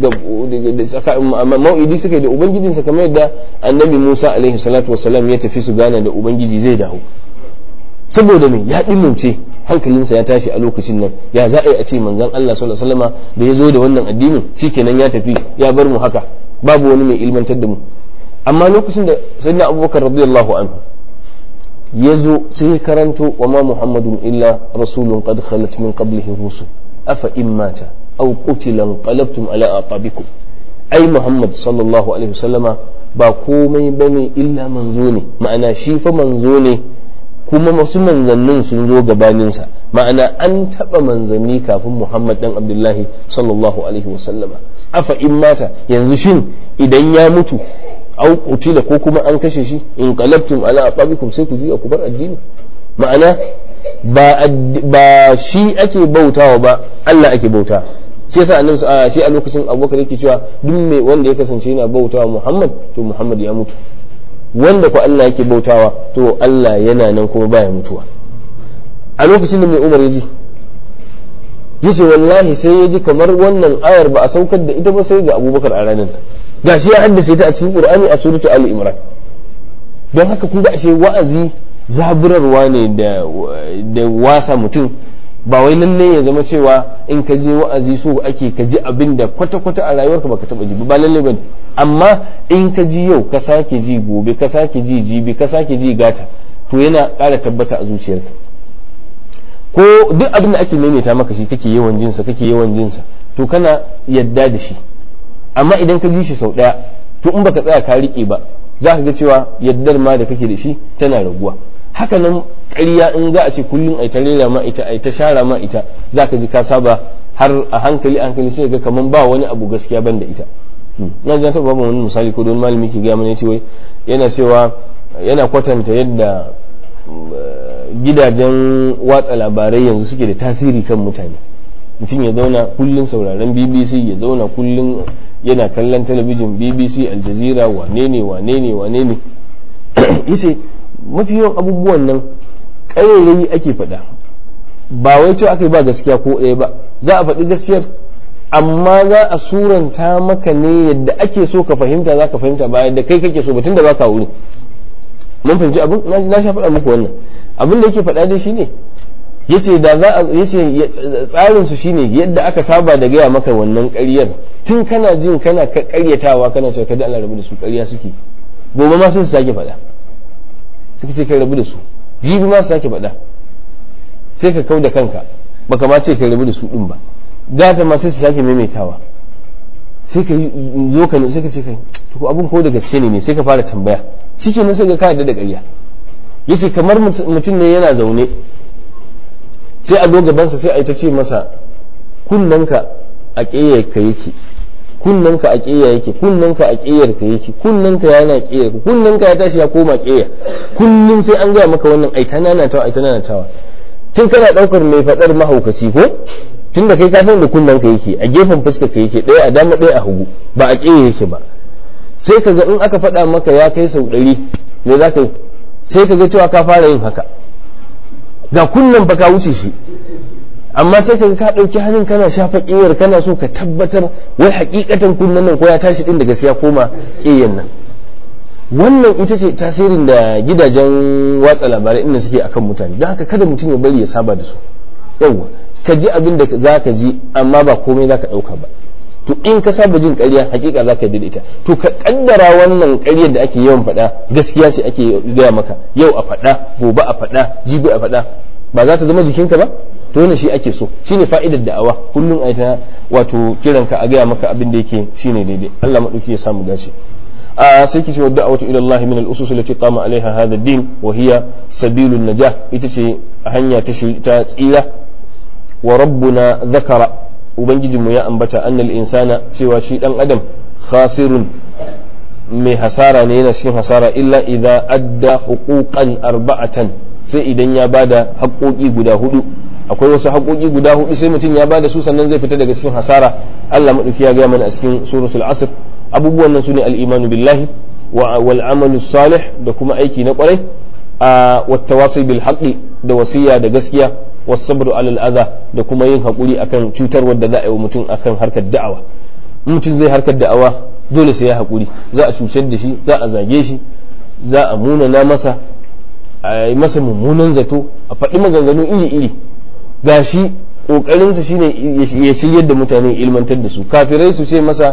ga mau'idi suka yi da ubangijinsa kamar yadda annabi musa alaihi salatu wasalam ya tafi su gana da ubangiji zai dawo saboda me ya ɗimauce hankalinsa ya tashi a lokacin nan ya za a yi a ce manzon Allah sallallahu alaihi wasallama da ya zo da wannan addinin shikenan ya tafi ya bar mu haka babu wani mai ilmantar da mu amma lokacin da sayyidina abubakar radiyallahu anhu ya zo sai ya karanto wa ma muhammadun illa rasulun qad khalat min qablihi rusul afa in mata aw qutila qalabtum ala aqabikum ai muhammad sallallahu alaihi wasallama ba komai bane illa manzo ne ma'ana shi fa manzo ne kuma wasu manzannin sun zo gabaninsa ma'ana an taɓa manzanni kafin muhammad dan abdullahi sallallahu alaihi wasallama afa in mata yanzu shin idan ya mutu au qutila ko kuma an kashe shi in qalabtum ala aqabikum sai ku juya ku bar addini ma'ana ba ba shi ake bautawa ba Allah ake bauta shi yasa annabi shi a lokacin Abubakar yake cewa duk mai wanda ya kasance yana bautawa Muhammad to Muhammad ya mutu wanda ko Allah yake bautawa to Allah yana nan kuma baya mutuwa a lokacin da mai Umar ya ji yace wallahi sai ya ji kamar wannan ayar ba a saukar da ita ba sai ga Abubakar a ranar gashi ya haddace ta a cikin Qur'ani a suratu Ali Imran don haka kun ga ashe wa'azi zaburarwa ne da da wasa mutum ba wai lalle ya zama cewa in ka je wa'azi so ake ka ji abin da kwata-kwata a rayuwarka baka taba ji ba lalle bane amma in ka ji yau ka sake ji gobe ka sake ji jibi ka sake ji gata to yana ƙara tabbata a zuciyarka ko duk abin da ake maimaita maka shi kake yawan jinsa kake yawan jinsa to kana yadda da shi amma idan ka ji shi sau ɗaya to in baka tsaya ka riƙe ba za ka ga cewa yaddar ma da kake da shi tana raguwa haka nan ƙarya in za a ce kullum ai ta rera ma ita ai ta shara ma ita za ka ji ka saba har a hankali hankali sai ga kaman ba wani abu gaskiya ban da ita na ji taɓa babu wani misali ko don malami ke gaya mana ya ce wai yana cewa yana kwatanta yadda gidajen watsa labarai yanzu suke da tasiri kan mutane mutum ya zauna kullum sauraron bbc ya zauna kullum yana kallon talabijin bbc aljazira wane ne wane ne wane ne yace mafi yawan abubuwan nan ƙarairayi ake faɗa ba wai cewa aka yi ba gaskiya ko ɗaya ba za a faɗi gaskiyar amma za a suranta maka ne yadda ake so ka fahimta za ka fahimta ba yadda kai kake so ba tunda ba ka wuri mun fahimci abin na sha faɗa muku wannan abin da yake faɗa dai shine yace da za a yace tsarin su shine yadda aka saba da gaya maka wannan ƙaryar tun kana jin kana ƙaryatawa kana cewa kada Allah rabu da su ƙarya suke gobe ma sai su sake faɗa suka ce kai rabu da su jibi ma su sake faɗa sai ka kau da kanka baka ma ce kai rabu da su din ba gata ma sai su sake maimaitawa sai ka zo ka sai ka ce kai to abun ko da gaske ne sai ka fara tambaya shikenan sai ka ka da ƙarya yace kamar mutum ne yana zaune sai a zo gabansa sai a yi ta ce masa kunnanka a ƙeyar ka yake kunnanka a ƙeya yake kunnanka a ƙeyar ka yake kunnanka yana ƙeyar ka kunnanka ya tashi ya koma ƙeya kullum sai an gaya maka wannan ai ta nanatawa ai ta nanatawa tun kana ɗaukar mai faɗar mahaukaci ko tun da kai ka san da kunnen ka yake a gefen fuskar ka yake ɗaya a dama ɗaya a hagu ba a ƙeye yake ba sai ka ga in aka faɗa maka ya kai sau ɗari me za ka yi sai ka ga cewa ka fara yin haka ga kunnen fa ka wuce shi amma sai ka ka ɗauki hannun kana shafa ƙiyar kana so ka tabbatar wai hakikatan kunnen nan ko ya tashi ɗin da gaskiya koma ƙiyar nan wannan ita ce tasirin da gidajen watsa labarai inda suke akan mutane don haka kada mutum ya bari ya saba da su yawwa ka ji abin da za ka ji amma ba komai za ka ɗauka ba to in ka saba jin ƙarya hakika za ka yi ita to ka kaddara wannan ƙaryar da ake yawan faɗa gaskiya ce ake gaya maka yau a faɗa gobe a faɗa jibi a faɗa ba za ta zama jikinka ba to wannan shi ake so shine fa'idar da'awa kullum a ta wato kiranka a gaya maka abin da yake shine daidai Allah madauki ya samu dace a sai kice wa da'watu ila Allah min al-usus allati qama alaiha hadha ad-din wa hiya sabilun najah ita ce hanya ta tsira wa rabbuna zakara ubangijinmu ya ambata annal insana cewa shi dan adam khasirun mai hasara ne yana cikin hasara illa idza adda huquqan arba'atan sai idan ya bada haƙoƙi guda hudu akwai wasu haƙoƙi guda hudu sai mutum ya bada su sannan zai fita daga cikin hasara Allah madauki ya gaya mana a cikin suratul asr abubuwan nan sune al-imanu billahi wa wal amalu salih da kuma aiki na kwarai a wattawasi bil haqqi da wasiya da gaskiya wasabru alal adha da kuma yin hakuri akan cutar wadda za a yi wa mutum akan harkar da'awa mutum zai harkar da'awa dole sai ya hakuri za a cutar da shi za a zage shi za a munana masa a yi masa mummunan zato a faɗi maganganu iri-iri gashi ƙoƙarinsa shine ya shiryar da mutane ilmantar da su kafirai su ce masa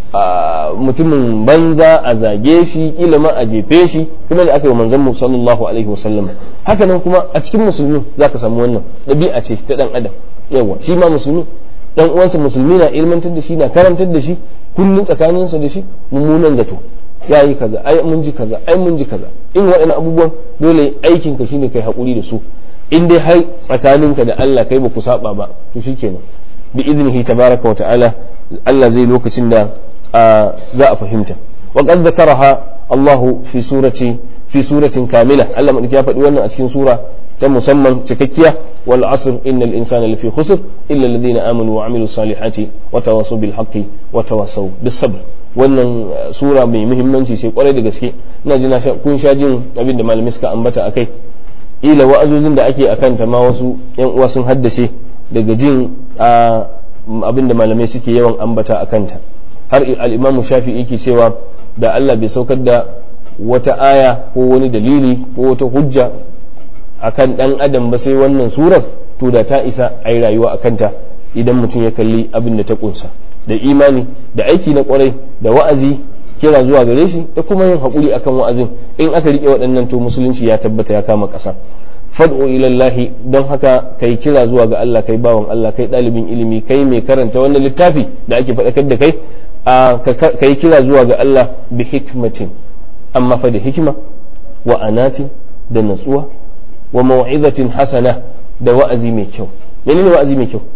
mutumin banza a zage shi kila ma a jefe shi kuma da aka yi manzon mu sallallahu alaihi wasallam haka nan kuma a cikin musulmi zaka samu wannan ɗabi'a ce ta dan adam yawa shi ma musulmi dan uwansa musulmi na ilmantar da shi na karantar da shi kullun tsakaninsa da shi mummunan zato yayi kaza ai mun ji kaza ai mun ji kaza in waɗannan abubuwan dole aikin ka shine kai hakuri da su in dai har tsakaninka da Allah kai ba ku saba ba to shikenan bi idnihi tabaraka wa ta'ala Allah zai lokacin da za a fahimta wa qad zakaraha Allah fi surati fi suratin kamila Allah madaki ya faɗi wannan a cikin sura ta musamman cikakkiya wal asr innal insana lafi khusr illa alladhina amanu wa amilus salihati wa tawasaw bil haqqi wa tawasaw bis sabr wannan sura mai muhimmanci ce kwarai da gaske ina ji kun sha jin abin da malamai suka ambata akai ila wa'azozin da ake akanta ma wasu yan uwa sun haddace daga jin abin da malamai suke yawan ambata akanta har al'imamu shafi yake cewa da Allah bai saukar da wata aya ko wani dalili ko wata hujja akan dan adam ba sai wannan surar to da ta isa a yi rayuwa a kanta idan mutum ya kalli abin da ta kunsa da imani da aiki na kwarai da wa'azi kira zuwa gare shi da kuma yin haƙuri akan wa'azin in aka rike waɗannan to musulunci ya tabbata ya kama ƙasa fad'u ilallahi don haka kai kira zuwa ga Allah kai bawan Allah kai ɗalibin ilimi kai mai karanta wannan littafi da ake faɗakar da kai ka yi kira zuwa ga Allah bi hikmatin amma fa da hikima wa anatin da natsuwa wa mau'izatin hasana da wa'azi mai kyau menene wa'azi mai kyau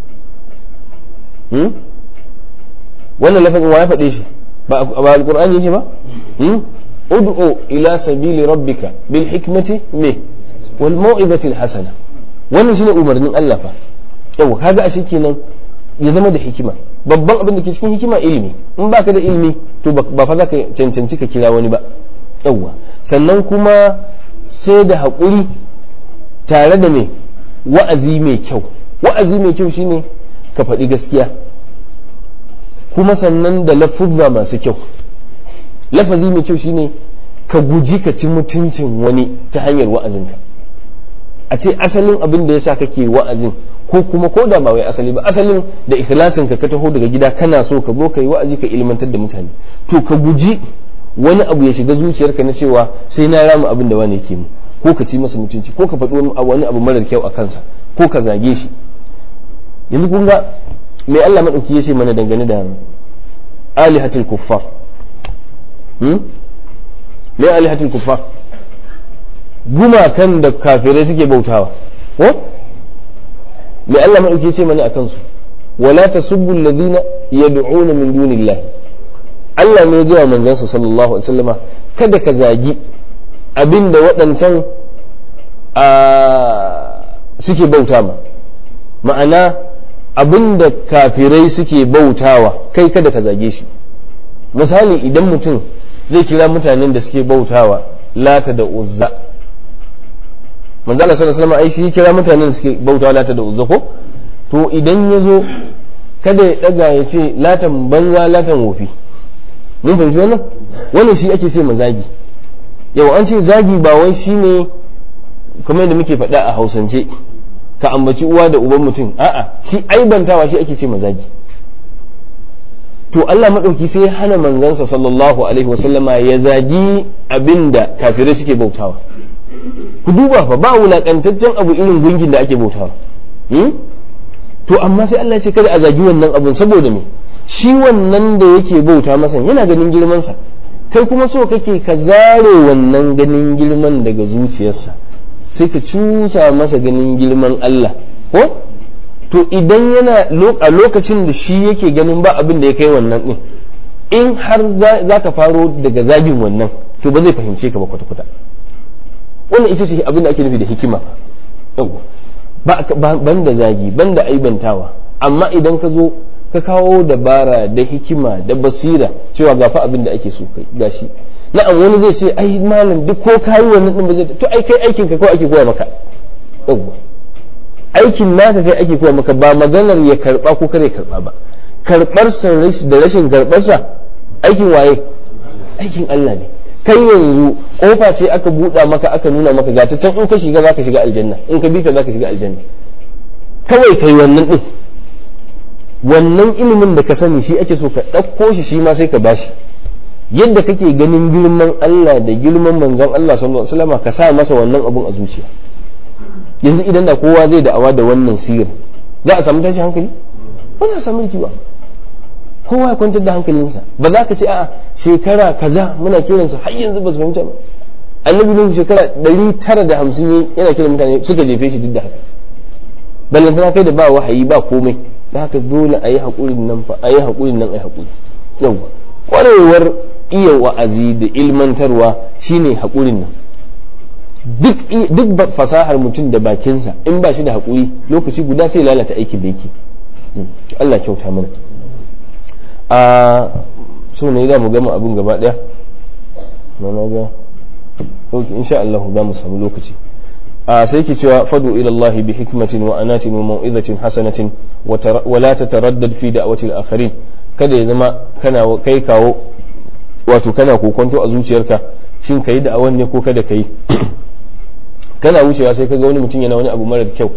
wannan lafazin wa ya faɗe shi ba alqur'ani yake ba ud'u ila sabili rabbika bil hikmati me wal mau'izati al hasana wannan shine umarnin Allah fa yawa kaga ashe kenan ya zama da hikima babban abin da ke cikin hikima ilimi in baka da ilimi to ba fa za ka cancanci ka kira wani ba yawwa sannan kuma sai da haƙuri tare da mai wa'azi mai kyau wa'azi mai kyau shine ka faɗi gaskiya kuma sannan da lafuzza masu kyau lafazi mai kyau shine ka guji ka ci mutuncin wani ta hanyar wa'azinka a ce asalin abin da yasa kake wa'azin ko kuma ko da ba wai asali ba asalin da ikhlasin ka ka taho daga gida kana so ka zo kai wa'azi ka ilmantar da mutane to ka guji wani abu ya shiga zuciyarka na cewa sai na rama abin da wani yake mu ko ka ci masa mutunci ko ka faɗi wani abu marar kyau a kansa ko ka zage shi yanzu kun ga mai Allah madauki ya ce mana dangane da alihatul kuffar hmm? me alihatul kuffar gumakan da kafirai suke bautawa ko mai Allah maɗauki ce mana a kansu wala tasubbu alladhina yad'una min dunillahi Allah ne ya gaya manzansa sallallahu alaihi wasallama kada ka zagi abinda waɗancan suke bauta ma ma'ana abin da kafirai suke bautawa kai kada ka zage shi misali idan mutum zai kira mutanen da suke bautawa lata da uzza manzo Allah sallallahu alaihi wasallam ai shi kira mutanen da suke bautawa lata da uzza ko to idan ya zo kada ya daga ya ce latan banza latan wofi mun fahimci wannan wannan shi ake ce ma zagi yau an ce zagi ba wai shine kamar yadda muke faɗa a hausance ka ambaci uwa da uban mutum a'a shi aibantawa shi ake ce ma zagi to Allah maɗauki sai ya hana manzansa sallallahu alaihi wasallama ya zagi abinda kafirai suke bautawa ku duba fa ba wulaƙantaccen abu irin gungin da ake bautawa to amma sai Allah ya ce kada a zagi wannan abun saboda me shi wannan da yake bauta masa yana ganin girmansa kai kuma so kake ka zare wannan ganin girman daga zuciyarsa sai ka cusa masa ganin girman Allah ko to idan yana a lokacin da shi yake ganin ba abin da ya kai wannan din in har za ka faro daga zagin wannan to ba zai fahimce ka ba kwata-kwata wannan ita ce abin da ake nufi da hikima ban da zagi ban da aibantawa amma idan ka zo ka kawo dabara da hikima da basira cewa gafa abin da ake so kai gashi na'am wani zai ce ai malam duk ko kayi wannan din ba zai to ai kai aikin ka ko ake koya maka yawwa aikin naka kai ake koya maka ba maganar ya karba ko kare karba ba karbar sa da rashin karbar sa aikin waye aikin Allah ne kai yanzu kofa ce aka buɗa maka aka nuna maka ga ta can in ka shiga zaka shiga aljanna in ka bi ta zaka shiga aljanna kawai kai wannan din wannan ilimin da ka sani shi ake so ka ɗauko shi shi ma sai ka bashi yadda kake ganin girman Allah da girman manzon Allah sallallahu alaihi wasallam ka sa masa wannan abun a zuciya yanzu idan da kowa zai da'awa da wannan sirri za a samu tashi hankali ba za a samu rikiwa kowa ya kwantar da hankalinsa ba za ka ce a shekara kaza muna kiransu har yanzu ba su fahimta ba annabi nuhu shekara ɗari tara da hamsin yana kiran mutane suka jefe shi duk da haka ballantana kai da ba wahayi ba komai da haka dole a yi haƙurin nan fa a yi haƙurin nan a yi haƙuri yawwa ƙwarewar iya wa'azi da ilmantarwa shine haƙurin nan duk duk fasahar mutum da bakinsa in ba shi da haƙuri lokaci guda sai lalata aikin da yake Allah kyauta mana a so ne za mu gama abin gaba ɗaya na ga insha Allah za mu samu lokaci a sai ke cewa fadu ila Allah bi hikmatin wa anatin wa mau'izatin hasanatin wa la tataraddad fi da'wati al-akharin kada ya zama kana kai kawo wato kana kokonto a zuciyarka shin kai da'awan ne ko kada kai kana wucewa sai kaga wani mutum yana wani abu marar kyau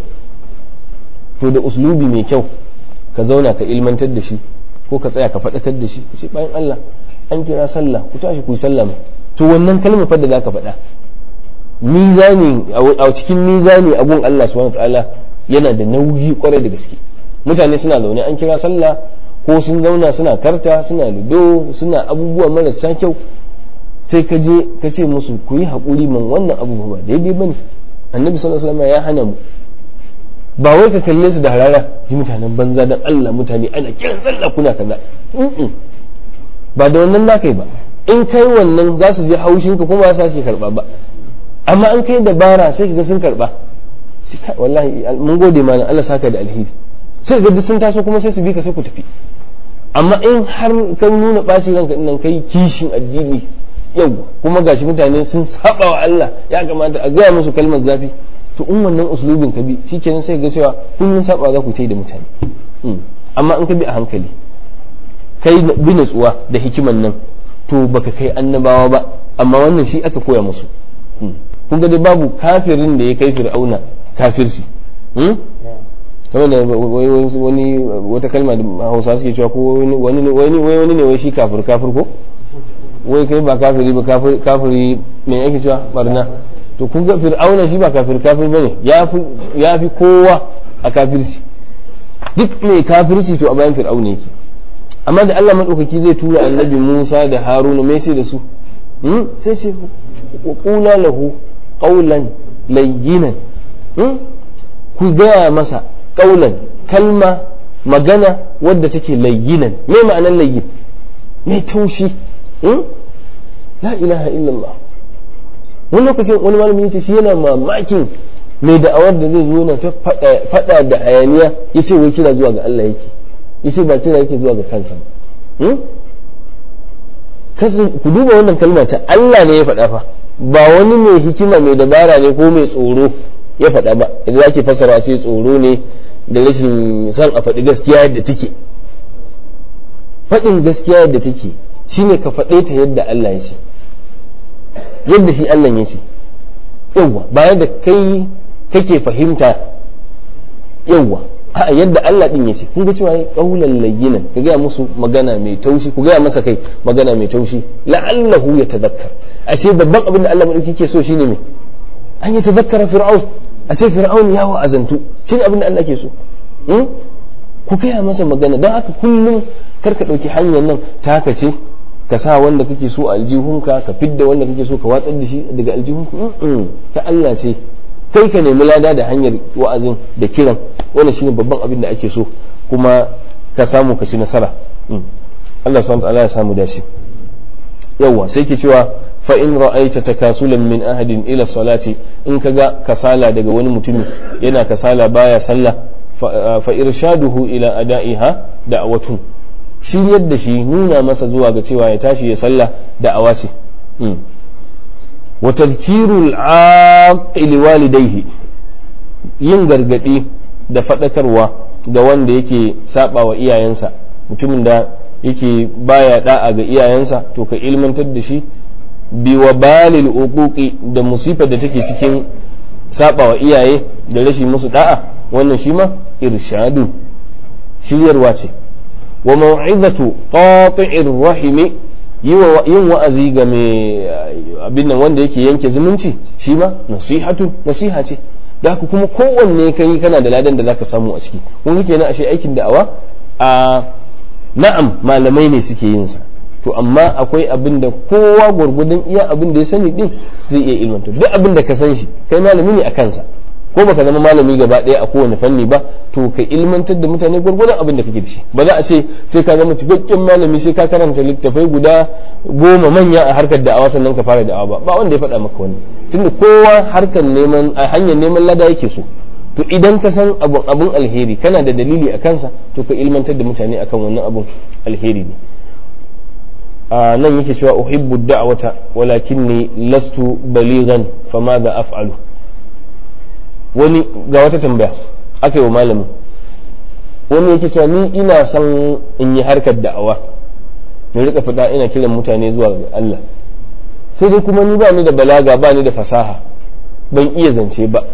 to da uslubi mai kyau ka zauna ka ilmantar da shi ko ka tsaya ka faɗakar da shi ku ce bayan Allah an kira sallah ku tashi ku yi sallah to wannan kalmar fa da zaka faɗa mizani a cikin mizani a gun Allah subhanahu ta'ala yana da nauyi kwarai da gaske mutane suna zaune an kira sallah ko sun zauna suna karta suna lido suna abubuwa marasa kyau sai ka je ka ce musu ku yi haƙuri man wannan abu ba daidai bane annabi sallallahu alaihi wasallam ya hana mu ba wai ka kalle su da harara ji mutanen banza dan Allah mutane ana kiran sallah kuna kaza ba da wannan na kai ba in kai wannan za su je haushin ka kuma ba su karba ba amma an kai dabara sai kaga sun karba wallahi mun gode mana Allah saka da alheri sai ga sun taso kuma sai su bi ka sai ku tafi amma in har kan nuna ɓaci ranka nan kai kishin addini yau kuma gashi mutane sun saba wa Allah ya kamata a gaya musu kalmar zafi to in wannan uslubin ka bi shikenan sai ga cewa kullun saba za ku tai da mutane amma in ka bi a hankali kai bi natsuwa da hikiman nan to baka kai annabawa ba amma wannan shi aka koya musu kun ga dai babu kafirin da ya kai fir'auna kafirci kamar da wani wata kalma da hausa suke cewa ko wani wani ne wai shi kafir kafir ko wai kai ba kafiri ba kafiri me yake cewa barna to kun ga fir'auna shi ba kafir kafir bane ya fi kowa a kafirci duk mai kafirci to a bayan fir'auna yake amma da Allah madaukaki zai tura annabi Musa da Haruna me sai da su sai ce qula lahu qawlan layyinan ku gaya masa qawlan kalma magana wadda take layyinan me ma'anar layyin mai taushi la ilaha illallah wani lokacin wani malami yace shi yana mamakin mai da'awar da zai zo na ta fada da hayaniya ya ce wai kira zuwa ga Allah yake ya ce ba kira yake zuwa ga kansa ba ku duba wannan kalma ta Allah ne ya faɗa fa ba wani mai hikima mai dabara ne ko mai tsoro ya faɗa ba idan ake fassara ce tsoro ne da rashin son a faɗi gaskiya yadda take faɗin gaskiya yadda take shine ka faɗe ta yadda Allah ya ce yadda shi Allah ya ce yawwa bayan da kai kake fahimta yawwa a yadda Allah din ya ce kun ga cewa ya kaulan layyinan ka gaya musu magana mai taushi ku gaya masa kai magana mai taushi la'allahu ya tazakkar ashe babban abin da Allah madauki ke so shine me an yi tazakkara fir'aun a ce fir'aun ya wa'azantu shine abin da Allah ke so ku gaya masa magana don haka kullum kar ka ɗauki hanyar nan ta haka ce ka sa wanda kake so a aljihunka ka fidda wanda kake so ka watsar da shi daga aljihunka ta Allah ce kai ka nemi lada da hanyar wa'azin da kiran wannan shine babban abin da ake so kuma ka samu ka ci nasara Allah subhanahu ta'ala ya samu dace yawa sai ke cewa fa in ra'aita takasulan min ahadin ila salati in kaga kasala daga wani mutumi yana kasala baya sallah fa irshaduhu ila ada'iha da'watun shiryar da shi nuna masa zuwa ga cewa ya tashi ya sallah da'awa ce wa tadhkirul aqil walidayhi yin gargadi da fadakarwa ga wanda yake saba wa iyayensa mutumin da yake baya da'a ga iyayensa to ka ilmantar da shi bi wa balil uquqi da musifar da take cikin saba wa iyaye da rashin musu da'a wannan shi ma irshadu shiryarwa ce wa mau'izatu qati'ir rahimi yin wa'azi ga mai abin nan wanda yake yanke zumunci shi ma nasihatu nasiha ce da haka kuma kowanne kai kana da ladan da zaka samu a ciki kun kenan ashe aikin da'awa a na'am malamai ne suke yin sa to amma akwai abin da kowa gwargwadon iya abin da ya sani din zai iya ilmanta duk abin da ka san shi kai malami ne a kansa ko baka zama malami gaba ɗaya a kowane fanni ba to ka ilmantar da mutane gwargwadon abin da kake da shi ba za a ce sai ka zama cikakken malami sai ka karanta littafai guda goma manya a harkar da'awa sannan ka fara da'awa ba ba wanda ya faɗa maka wani tunda kowa harkar neman a hanyar neman lada yake so to idan ka san abun abun alheri kana da dalili a kansa to ka ilmantar da mutane akan wannan abun alheri ne a nan yake cewa uhibbu da'wata walakinni lastu balighan famadha af'alu wani ga wata tambaya aka yi wa malamin wani yake cewa ni ina son in yi harkar da'awa in rika fita ina kiran mutane zuwa ga Allah sai dai kuma ni ba ni da balaga ba ni da fasaha ban iya zance ba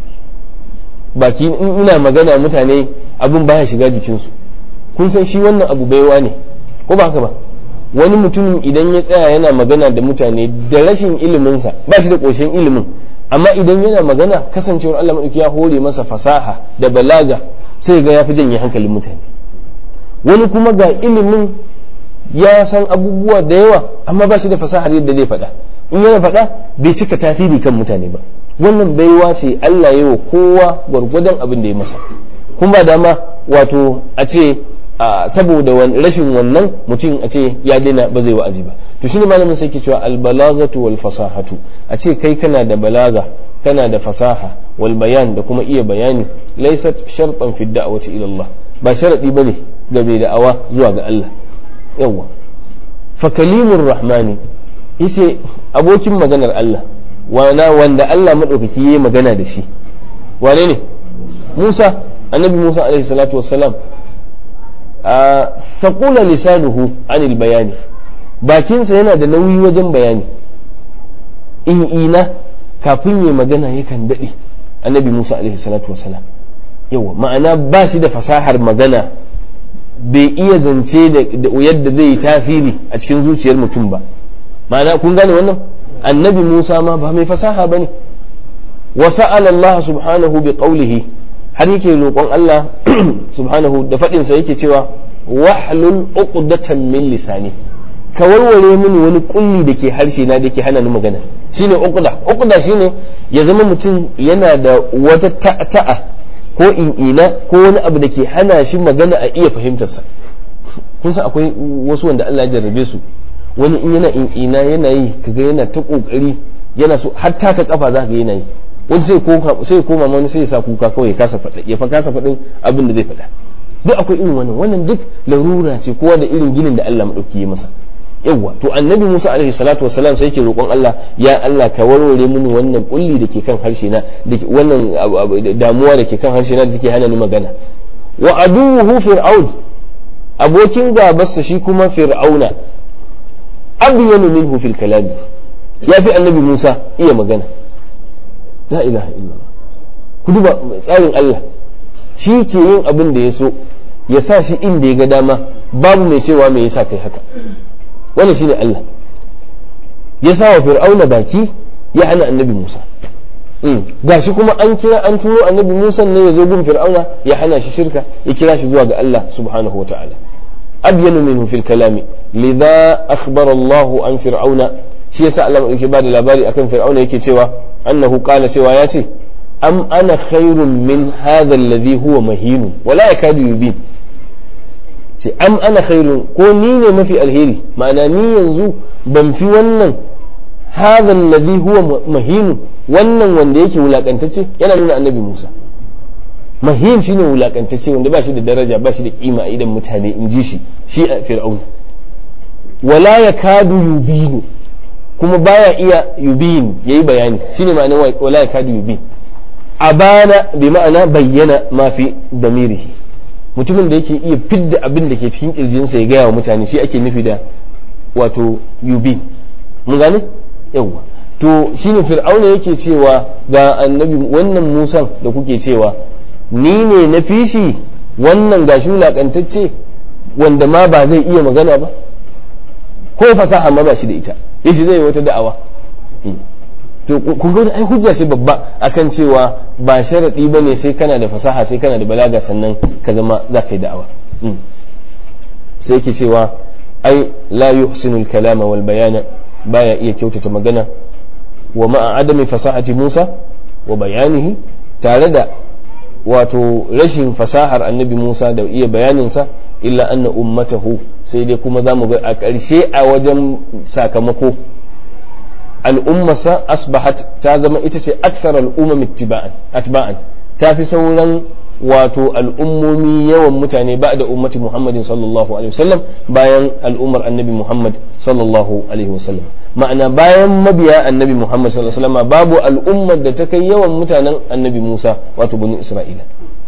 baki in ina magana mutane abin baya shiga jikinsu kun san shi wannan abu baiwa ne ko ba haka ba wani mutumin idan ya tsaya yana magana da mutane da rashin iliminsa ba shi da ƙoshin ilimin amma idan yana magana kasancewar Allah maɗauki ya hore masa fasaha da balaga sai ga ya fi janye hankalin mutane wani kuma ga ilimin ya san abubuwa da yawa amma ba shi da fasahar yadda zai faɗa in yana faɗa bai cika tasiri kan mutane ba wannan baiwa ce Allah ya wa kowa gwargwadon abin da ya masa kun ba dama wato a ce saboda rashin wannan mutum a ce ya daina ba zai wa'azi ba to shine malamin sai ke cewa albalagatu wal fasahatu a ce kai kana da balaga kana da fasaha wal bayan da kuma iya bayani laysat shartan fi da'wati ila Allah ba sharadi bane ga mai da'awa zuwa ga Allah yawa fa kalimur rahmani yace abokin maganar Allah wana wanda Allah madaukaki yayi magana da shi wane ne Musa annabi Musa alaihi salatu wassalam faƙula lisanuhu anil bayani bakinsa yana da nauyi wajen bayani in ina kafin ya magana yakan daɗe annabi musa alaihi salatu wasalam yawa ma'ana ba shi da fasahar magana bai iya zance da yadda zai yi tasiri a cikin zuciyar mutum ba ma'ana kun gane wannan annabi musa ma ba mai fasaha ba ne wa sa'ala Allah subhanahu bi qawlihi har yake roƙon Allah subhanahu da faɗinsa yake cewa wahlul uqdatan min lisani ka warware mini wani kulli da ke harshe na da ke hana ni magana shine uqda uqda shine ya zama mutum yana da wata ta'ta'a ko in'ina ko wani abu da ke hana shi magana a iya fahimtarsa kun san akwai wasu wanda Allah ya jarrabe su wani in yana in'ina yana yi kaga yana ta kokari yana so har taka kafa za ka yana yi wani sai ko sai koma wani sai ya sa kuka kawai ya kasa faɗa ya fa kasa faɗin abin da zai faɗa duk akwai irin wannan wannan duk larura ce kowa da irin ginin da Allah madauki ya masa yawa to annabi Musa alaihi salatu wassalam sai yake roƙon Allah ya Allah ka warware mini wannan kulli da ke kan harshe na wannan damuwa da ke kan harshe na da take hana ni magana wa aduwuhu fir'aun abokin gabarsa shi kuma fir'auna abyanu minhu fil kalam ya fi annabi Musa iya magana la ilaha illallah ku duba tsarin Allah shi ke yin abin da ya so ya sa shi inda ya ga dama babu mai cewa me yasa kai haka wannan shine Allah ya sa wa fir'auna baki ya hana annabi Musa gashi kuma an kira an turo annabi Musa ne ya zo gun fir'auna ya hana shi shirka ya kira shi zuwa ga Allah subhanahu wa ta'ala abyanu minhu fil kalami lidha akhbara Allah an fir'auna shi yasa Allah yake bada labari akan fir'auna yake cewa annahu qala cewa ya ce am ana khairun min hadha alladhi huwa mahin wala yakadu yubin ce am ana khairun ko ni ne mafi alheri ma'ana ni yanzu ban fi wannan hadha alladhi huwa mahin wannan wanda yake wulakantacce yana nuna annabi Musa mahin shine wulakantacce wanda ba shi da daraja ba shi da kima idan mutane in ji shi shi a fir'aun wala yakadu yubinu kuma baya iya yubin yayi bayani shine ma'anar wala yakadu yubin abana bi ma'ana bayyana ma fi damirihi mutumin da yake iya fidda abin da ke cikin kirjinsa ya gaya wa mutane shi ake nufi da wato yubin mun gane yawwa to shine fir'auna yake cewa ga annabi wannan musan da kuke cewa ni ne na fishi wannan gashi wulakantacce wanda ma ba zai iya magana ba ko fasaha ma ba shi da ita yace zai yi wata da'awa to kun ga ai hujja ce babba akan cewa ba sharadi bane sai kana da fasaha sai kana da balaga sannan ka zama za ka yi da'awa sai yake cewa ai la yuhsinu al-kalama wal bayana baya iya kyautata magana wa ma'a adami fasahati Musa wa bayanihi tare da wato rashin fasahar annabi Musa da iya bayaninsa illa anna ummatahu sai dai kuma za mu ga a ƙarshe a wajen sakamako al'ummarsa asbahat ta zama ita ce aksar al'umma atba'an ta fi sauran wato al'ummomi yawan mutane ba da ummati muhammadin sallallahu alaihi wasallam bayan al'ummar annabi muhammad sallallahu alaihi wasallam ma'ana bayan mabiya annabi muhammad sallallahu alaihi wasallam babu al'ummar da ta kai yawan mutanen annabi musa wato banu isra'ila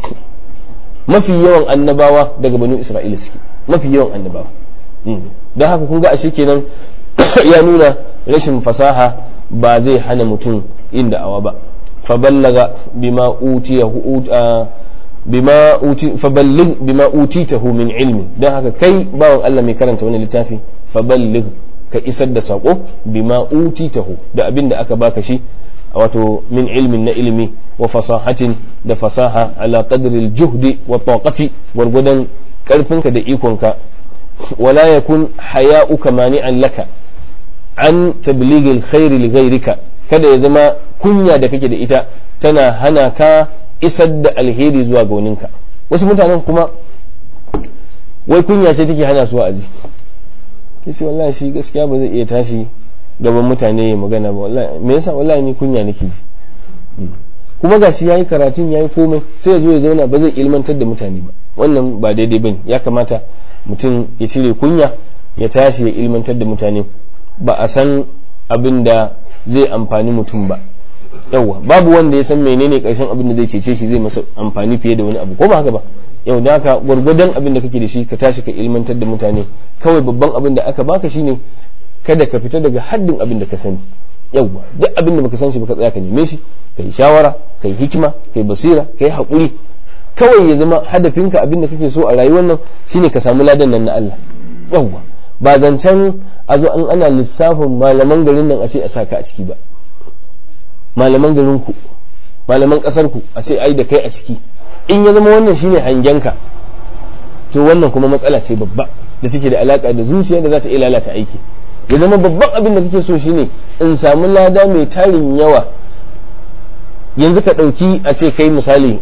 mafi yawan annabawa daga banu isra'ila suke mafi yawan annabawa don haka kun ga ashe kenan ya nuna rashin fasaha ba zai hana mutum inda awa ba faballaga bima utiyahu bima uti faballigh bima utitahu min ilmi dan haka kai bawan Allah mai karanta wannan littafi faballigh ka isar da sako bima utitahu da abin da aka baka shi wato min ilmin na ilimi wa fasahatin da fasaha ala qadri al-juhdi wa taqati gwargwadon karfinka da ikonka wala yakun haya'uka mani'an laka an tabligh al-khair li ghayrika kada ya zama kunya da kake da ita tana hana ka isar da alheri zuwa ga waninka wasu mutanen kuma wai kunya ce take hana su wa'azi kace wallahi shi gaskiya ba zai iya tashi gaban mutane ya magana ba wallahi me yasa wallahi ni kunya nake ji kuma gashi yayi karatun yayi komai sai ya zo ya zauna ba zai ilmantar da mutane ba wannan ba daidai bane ya kamata mutum ya cire kunya ya tashi ya ilmantar da mutane ba a san abin da zai amfani mutum ba yauwa babu wanda ya san menene karshen abin da zai cece shi zai masa amfani fiye da wani abu ko ba haka ba yau da haka gwargwadon abin da kake da shi ka tashi ka ilmantar da mutane kawai babban abin da aka baka shine kada ka fita daga haddin abin da ka sani yauwa duk abin da baka san shi baka tsaya ka neme shi kai shawara kai hikima kai basira kai haƙuri kawai ya zama hadafinka abin da kake so a rayuwar nan shine ka samu ladan nan na Allah yauwa ba zancen a zo an ana lissafin malaman garin nan a ce a saka a ciki ba malaman garin ku malaman kasar ku a ce ai da kai a ciki in ya zama wannan shine hangenka to wannan kuma matsala ce babba da take da alaka da zuciya da za ta iya lalata aiki ya zama babban abin da kake so shine in samu lada mai tarin yawa yanzu ka ɗauki a ce kai misali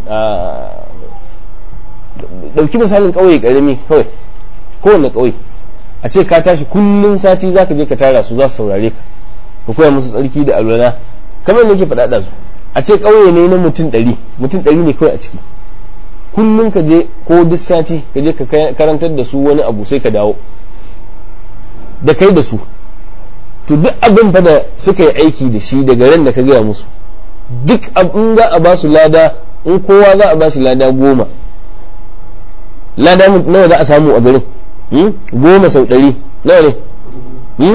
ɗauki misalin ƙauye ƙarami kawai kowane ƙauye a ce ka tashi kullum sati za ka je ka tara su za su saurare ka ka koya musu tsarki da alwala kamar da ke faɗa su a ce ƙauye ne na mutum ɗari mutum ɗari ne kawai a ciki kullum ka je ko duk sati ka je ka karantar da su wani abu sai ka dawo da kai da su to duk abin fa da suka yi aiki da shi daga ran da ka gaya musu duk abin za a ba su lada in kowa za a ba shi lada goma lada nawa za a samu a garin goma sau ɗari nawa ne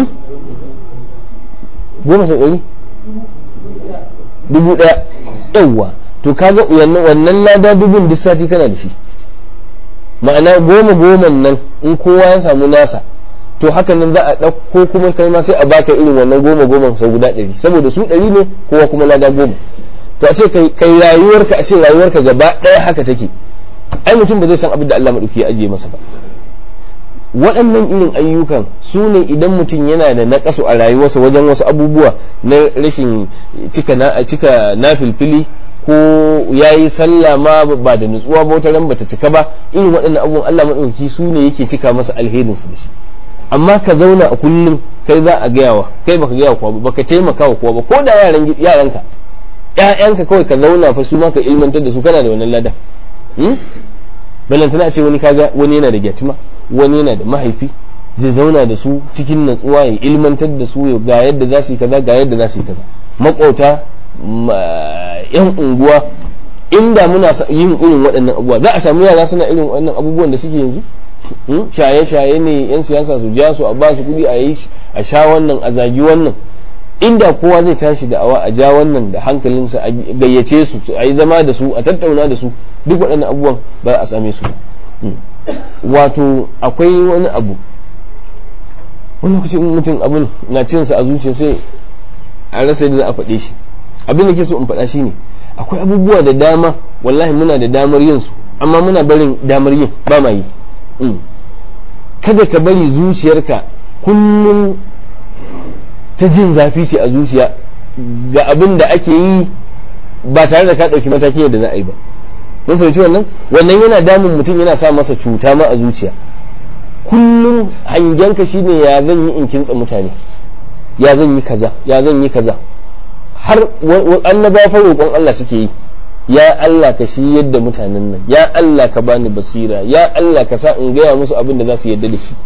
goma sau ɗari dubu ɗaya yawwa to kaga wannan lada dubun duk sati kana da shi ma'ana goma goman nan in kowa ya samu nasa to haka nan za a ɗauko kuma kai ma sai a baka irin wannan goma goma sau guda ɗari saboda su ɗari ne kowa kuma lada goma to a ce kai rayuwarka a ce rayuwarka gaba ɗaya haka take ai mutum ba zai san abin da Allah maɗauki ya ajiye masa ba waɗannan irin ayyukan su ne idan mutum yana da naƙasu a rayuwarsa wajen wasu abubuwa na rashin cika na cika nafilfili ko ya yi sallah ma ba da nutsuwa ba wata ran bata cika ba irin waɗannan abubuwan Allah maɗauki su ne yake cika masa alherin su da shi amma ka zauna a kullum kai za a gayawa kai baka gaya kowa ba baka taimaka wa kowa ba ko da yaran yaranka ƴaƴanka kawai ka zauna fa su ma ka ilmantar da su kana da wannan ladan balantana ce wani kaga wani yana da gyatima wani yana da mahaifi zai zauna da su cikin natsuwa ya ilmantar da su ga yadda za su yi kaza ga yadda za su yi kaza makota yan unguwa inda muna yin irin waɗannan abubuwa za a samu yara suna irin waɗannan abubuwan da suke yanzu shaye-shaye ne yan siyasa su ja su a ba su kuɗi a yi a sha wannan a zagi wannan inda kowa zai tashi da awa a ja wannan da hankalinsa a gayyace su a yi zama da su a tattauna da su duk waɗannan abubuwan ba a same su wato akwai wani abu wani lokaci mutum abin na cinsa a zuciya sai a rasa yadda za a faɗe shi abin da ke so in faɗa shi ne akwai abubuwa da dama wallahi muna da damar yin su amma muna barin damar yin ba ma yi kada ka bari zuciyarka kullum ta jin zafi ce a zuciya ga abin da ake yi ba tare da ka ɗauki mataki yadda za a yi ba mun fahimci wannan wannan yana damun mutum yana sa masa cuta ma a zuciya kullum hangenka shine ya zan yi in kintsa mutane ya zan yi kaza ya zan yi kaza har annaba fa roƙon Allah suke yi ya Allah ka shi yadda mutanen nan ya Allah ka bani basira ya Allah ka sa in gaya musu abin da za su yadda da shi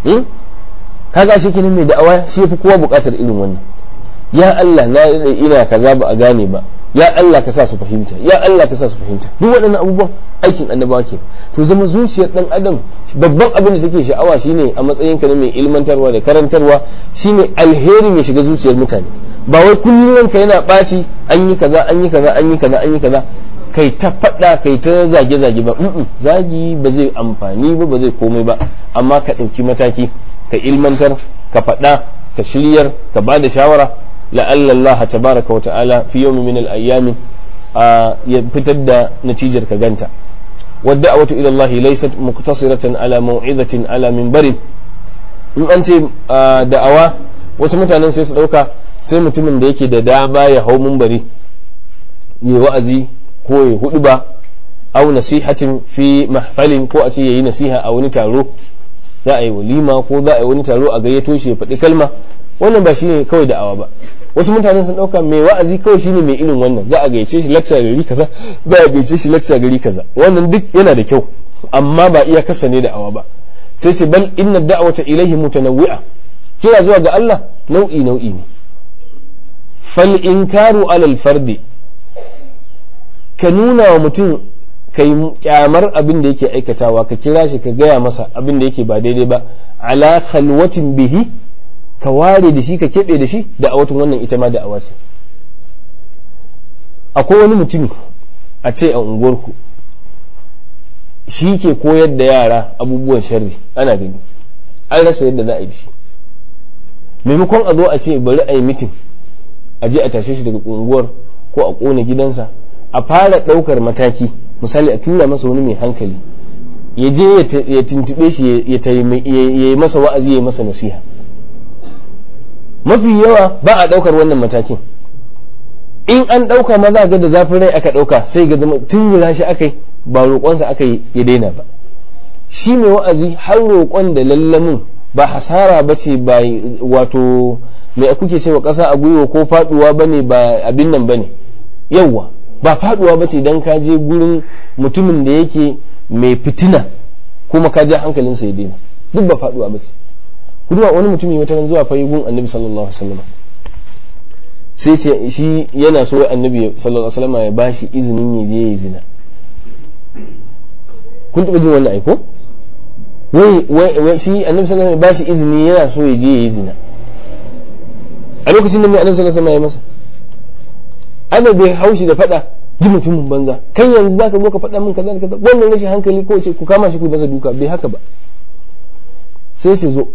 kaga shi kenan mai da'awa shi fi kowa buƙatar irin wannan ya Allah na ina kaza ba a gane ba ya Allah ka sa su fahimta ya Allah ka sa su fahimta duk waɗannan abubuwan aikin annabawa ke to zama zuciyar dan adam babban abin da take sha'awa shine a matsayin ka na mai ilmantarwa da karantarwa shine alherin ya shiga zuciyar mutane ba wai kullum ka yana ɓaci an yi kaza an yi kaza an yi kaza an yi kaza kai ta faɗa kai ta zage zage ba zagi ba zai amfani ba ba zai komai ba amma ka ɗauki mataki ka ilmantar ka faɗa ka shiryar ka ba da shawara la'alla Allah tabaraka wa ta'ala fi yawmin min al-ayyam ya fitar da natijar ka ganta wadda wata ila Allah laysat muqtasiratan ala maw'izatin ala minbarin in an ce da'awa wasu mutanen sai su dauka sai mutumin da yake da dama ya hau minbari ya wa'azi ko ya hudu ba au nasihatin fi mahfalin ko a ce yayi nasiha a wani taro za a yi walima ko za a yi wani taro a gayyato shi ya faɗi kalma wannan ba shine kawai da'awa ba wasu mutane sun dauka mai wa'azi kawai shine mai irin wannan za a gayyace shi lecture gari kaza za a gayyace shi lecture gari kaza wannan duk yana da kyau amma ba iya kasa ne da'awa ba sai ce bal inna da'wata ilaihi mutanawwi'a kira zuwa ga Allah nau'i nau'i ne fal inkaru alal fardi ka nuna wa mutum kai kyamar abin da yake aikatawa ka kira shi ka gaya masa abin da yake ba daidai ba ala khalwatin bihi ka ware da shi ka keɓe da shi da a watan wannan ita ma da awa ce akwai wani mutum a ce a unguwarku shi ke koyar da yara abubuwan sharri ana gani an rasa yadda za a yi shi maimakon a zo a ce bari a yi mitin a je a tashe shi daga unguwar ko a ƙona gidansa a fara ɗaukar mataki misali a tura masa wani mai hankali ya je ya tuntube shi ya yi masa wa'azi ya yi masa nasiha mafi yawa ba a ɗaukar wannan matakin in an ɗauka ma za ga da zafin rai aka ɗauka sai ga zama tun shi aka yi ba roƙonsa aka yi ya daina ba shi mai wa'azi har roƙon da lallamin ba hasara ba ce ba wato mai kuke cewa ƙasa a gwiwa ko faɗuwa ba ne ba abin nan ba ne yawwa ba faduwa bace dan ka je gurin mutumin da yake mai fitina kuma ka ja hankalinsa ya daina duk ba faduwa bace kuma wani mutumi wata ran zuwa fayi gun annabi sallallahu alaihi wasallam sai ce shi yana so annabi sallallahu alaihi wasallam ya bashi izinin ya je ya zina kun taɓa jin wannan aiko wai wai shi annabi sallallahu alaihi wasallam ya bashi izini yana so ya je ya yi zina a lokacin da mai annabi sallallahu alaihi wasallam ya masa ana bai haushi da faɗa ji mutumin banza kai yanzu zaka zo ka faɗa min kaza da kaza wannan rashin hankali ko ce ku kama shi ku masa duka bai haka ba sai ce zo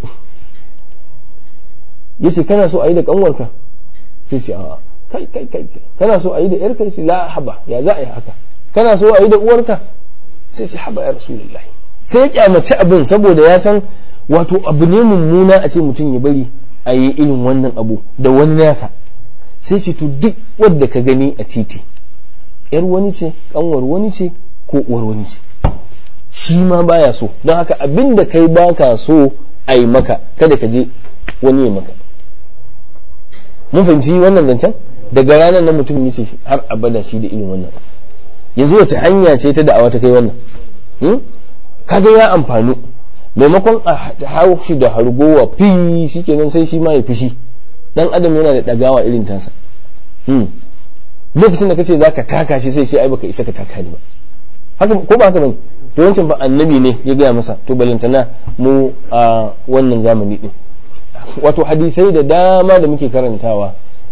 yace kana so a yi da kanwarka sai ce a'a kai kai kai kana so a yi da yarka sai la haba ya za a yi haka kana so a yi da uwarka sai ce haba ya rasulullahi sai ya kyamaci abin saboda ya san wato abu ne mummuna a ce mutum ya bari a yi irin wannan abu da wani nasa sai ce to duk wadda ka gani a titi yar wani ce kanwar wani ce ko uwar wani ce shi ma baya so don haka abin da kai baka so a yi maka kada ka je wani ya maka mun fahimci wannan zancen daga ranar nan mutum yace har abada shi da irin wannan yanzu wace hanya ce ta da'awa ta kai wannan kaga ya amfanu maimakon a hau shi da hargowa fi shikenan sai shi ma ya fushi dan adam yana da dagawa irin tasa lokacin da kace zaka taka shi sai ce ai baka isa ka taka ni ba haka ko ba haka bane to wancan fa annabi ne ya gaya masa to balantana mu a wannan zamani din wato hadisai da dama da muke karantawa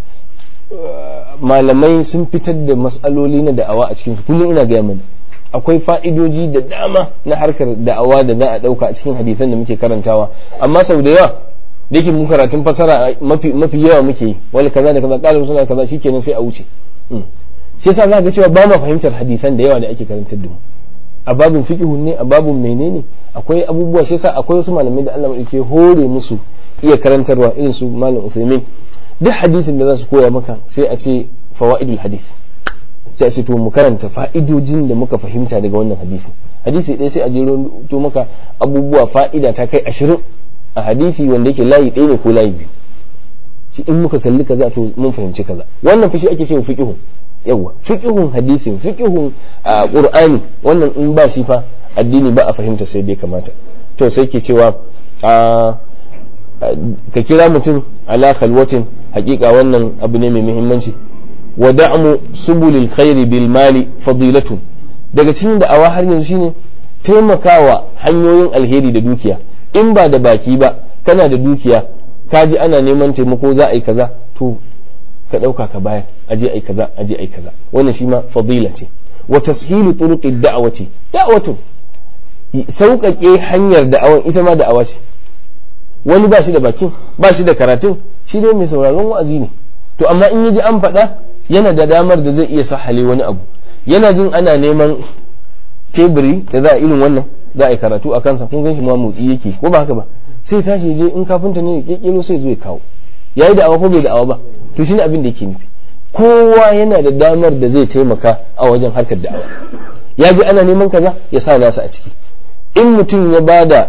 malamai sun fitar da matsaloli na da'awa a cikin su kullum ina gaya mana akwai fa'idoji da dama na harkar da'awa da za a ɗauka a cikin hadisan da muke karantawa amma sau da yawa da yake mu karatun fasara mafi mafi yawa muke yi wani kaza da kaza ƙarin suna kaza shikenan sai a wuce shi yasa za ga cewa ba ma fahimtar hadisan da yawa da ake karantar da mu a babin fiqhun ne a babin menene akwai abubuwa shi yasa akwai wasu malamai da Allah ke hore musu iya karantarwa irin su malam Uthaymeen duk hadisin da za su koya maka sai a ce fawaidul hadith sai a ce to mu karanta fa'idojin da muka fahimta daga wannan hadisi hadisi ɗaya sai a jero to maka abubuwa fa'ida ta kai ashirin a hadisi wanda yake layi ɗaya ne ko layi biyu shi in muka kalli kaza to mun fahimci kaza wannan fashi ake cewa fiqhu yawa fiqhun hadisin fiqhun qur'ani wannan in ba shi fa addini ba a fahimta sai dai kamata to sai ke cewa ka kira mutum ala khalwatin hakika wannan abu ne mai muhimmanci wa da'mu subulil khairi bil mali fadilatun daga cikin da'awa har yanzu shine taimakawa hanyoyin alheri da dukiya in ba da baki ba kana da dukiya ka ji ana neman taimako za a yi kaza to ka ɗauka ka bayar aje ai kaza aje ai kaza wannan shi ma fadila ce wa tashilu turuqi da'awati da'watu sauƙaƙe hanyar da'awan ita ma da'awa ce wani ba shi da bakin ba shi da karatun shi dai mai sauraron wa'azi ne to amma in yaji an faɗa yana da damar da zai iya sahale wani abu yana jin ana neman teburi da za a irin wannan za a yi karatu a kansa kun gan shi ma motsi yake ko ba haka ba sai tashi je in kafinta ne ya kekero sai zo ya kawo yayi da awa ko bai da awa ba to shine abin da yake nufi kowa yana da damar da zai taimaka a wajen harkar da'awa ya ji ana neman kaza ya sa nasa a ciki in mutum ya bada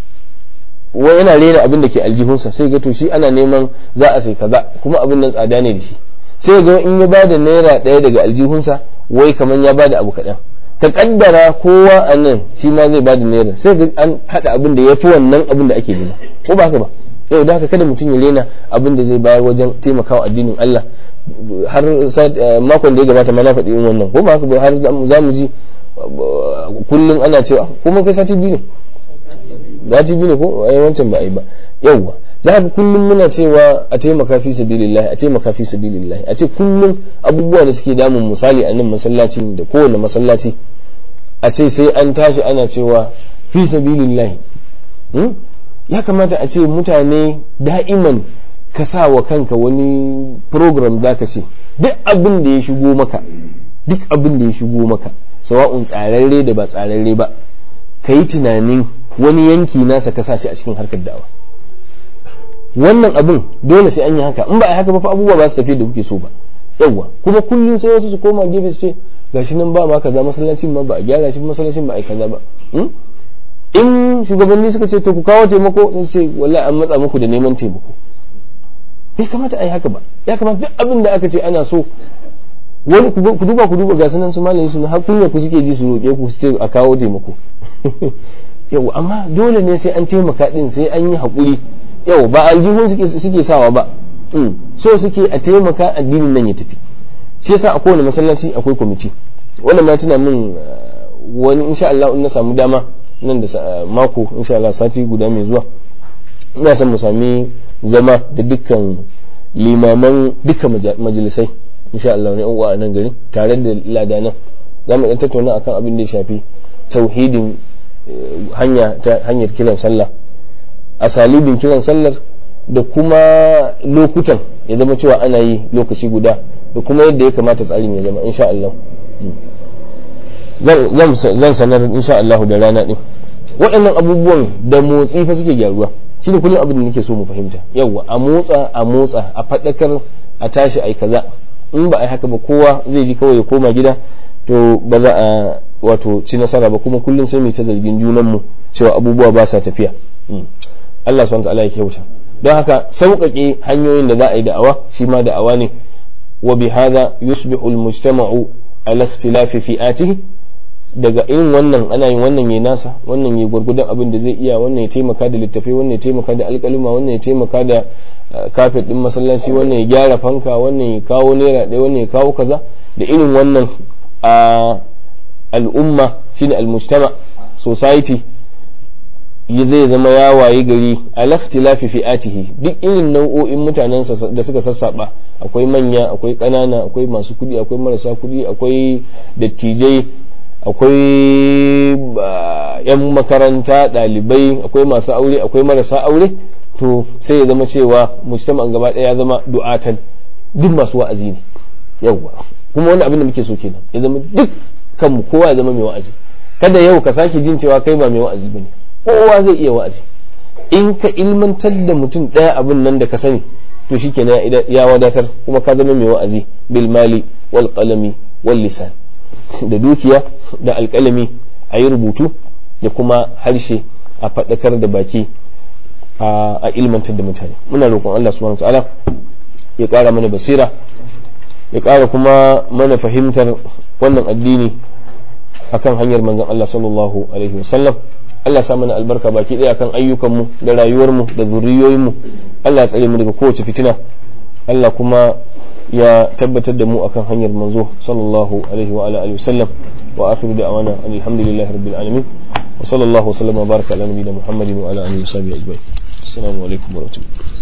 wa yana rena abin da ke aljihunsa sai ga to shi ana neman za a sai kaza kuma abin nan tsada ne da shi sai ga in ya bada naira ɗaya daga aljihunsa wai kamar ya bada abu kaɗan ka kaddara kowa a nan shi ma zai bada naira sai ga an haɗa abin da ya fi wannan abin da ake nema ko ba haka ba yau da haka kada mutum ya rena abin da zai bayar wajen taimakawa addinin Allah har makon da ya gabata ma na faɗi yin wannan ko ba haka ba har za mu ji kullum ana cewa kuma kai sati biyu ne sati biyu ne ko ai wancan ba a yi ba yawwa za ka kullum muna cewa a taimaka fi sabilillah a taimaka fi sabilillah a ce kullum abubuwa da suke damun misali a nan masallaci da kowane masallaci a ce sai an tashi ana cewa fi sabilillah ya kamata a ce mutane da'iman ka sa wa kanka wani program za ka ce duk abin da ya shigo maka duk abin da ya shigo maka sawa'un tsararre da ba tsararre ba ka yi tunanin wani yanki nasa ka sa shi a cikin harkar da'awa wannan abin dole sai an yi haka in ba a haka ba fa abubuwa ba su tafi da kuke so ba yawwa kuma kullum sai wasu su koma gefe su ce gashi nan ba ma kaza masallacin ma ba a gyara shi masallacin ba a yi kaza ba in shugabanni suka ce to ku kawo taimako sun ce wallahi an matsa muku da neman taimako bai kamata a yi haka ba ya kamata duk abin da aka ce ana so wani ku duba ku duba ga sunan su malamin su har kunya ku suke ji su roƙe ku su ce a kawo taimako yau amma dole ne sai an taimaka din sai an yi haƙuri yau ba aljihun suke suke sawa ba so suke a taimaka addinin nan ya tafi shi yasa a kowane masallaci akwai kwamiti wannan ma tuna min wani insha Allah in na samu dama nan da mako insha Allah sati guda mai zuwa ina son mu sami zama da dukkan limaman dukkan majalisai insha Allah ne uwa a nan gari tare da ladanan za mu dan tattauna akan abin da ya shafi tauhidin hanya ta hanyar kiran sallah asalibin kiran sallar da kuma lokutan ya zama cewa ana yi lokaci guda da kuma yadda ya kamata tsarin ya zama insha Allah zan sanar insha Allah da rana din waɗannan abubuwan da motsi fa suke gyaruwa shi ne kullum abin da nake so mu fahimta yawwa a motsa a motsa a faɗakar a tashi ai kaza in ba a yi haka ba kowa zai ji kawai ya koma gida to ba za a wato ci nasara ba kuma kullum sai mu ta zargin junanmu cewa abubuwa ba sa tafiya Allah subhanahu wa ta'ala ya kyauta don haka sauƙaƙe hanyoyin da za a yi da'awa shi ma da'awa ne wa bi hadha yusbihu al-mujtama'u ala ikhtilafi fi'atihi daga irin wannan ana yin wannan ya nasa wannan ya gwargwadon abin da zai iya wannan ya taimaka da littafai wannan ya taimaka da alƙaluma wannan ya taimaka da kafet din masallaci wannan ya gyara fanka wannan ya kawo naira ɗaya wannan ya kawo kaza da irin wannan a al'umma shine al-mujtama society zai zama ya waye gari alaftilafi fi'atihi duk irin nau'o'in mutanen da suka sassaba akwai manya akwai ƙanana akwai masu kuɗi akwai marasa kuɗi akwai dattijai akwai yan makaranta ɗalibai akwai masu aure akwai marasa aure to sai ya zama cewa mujtama'an gaba ɗaya ya zama du'atan duk masu wa'azi ne yawwa kuma wani abin da muke so kenan ya zama duk kanmu kowa ya zama mai wa'azi kada yau ka sake jin cewa kai ba mai wa'azi bane kowa zai iya wa'azi in ka ilmantar da mutum ɗaya abin nan da ka sani to shikenan ya wadatar kuma ka zama mai wa'azi bil mali wal qalami wal lisan da dukiya da alƙalami a yi rubutu da kuma harshe a faɗakar da baki a ilmantar da mutane muna roƙon Allah subhanahu wa ta'ala ya ƙara mana basira ya ƙara kuma mana fahimtar wannan addini akan hanyar manzon Allah sallallahu alaihi wasallam Allah sa mana albarka baki ɗaya kan ayyukanmu da rayuwarmu da zuriyoyinmu Allah ya tsare mu daga kowace fitina Allah kuma ya tabbatar da mu akan hanyar manzo sallallahu alaihi wa ala alihi wasallam wa akhiru da'wana alhamdulillahi rabbil alamin wa sallallahu wa sallama baraka ala nabiyyina muhammadin wa ala alihi wa sahbihi ajma'in assalamu alaikum wa rahmatullahi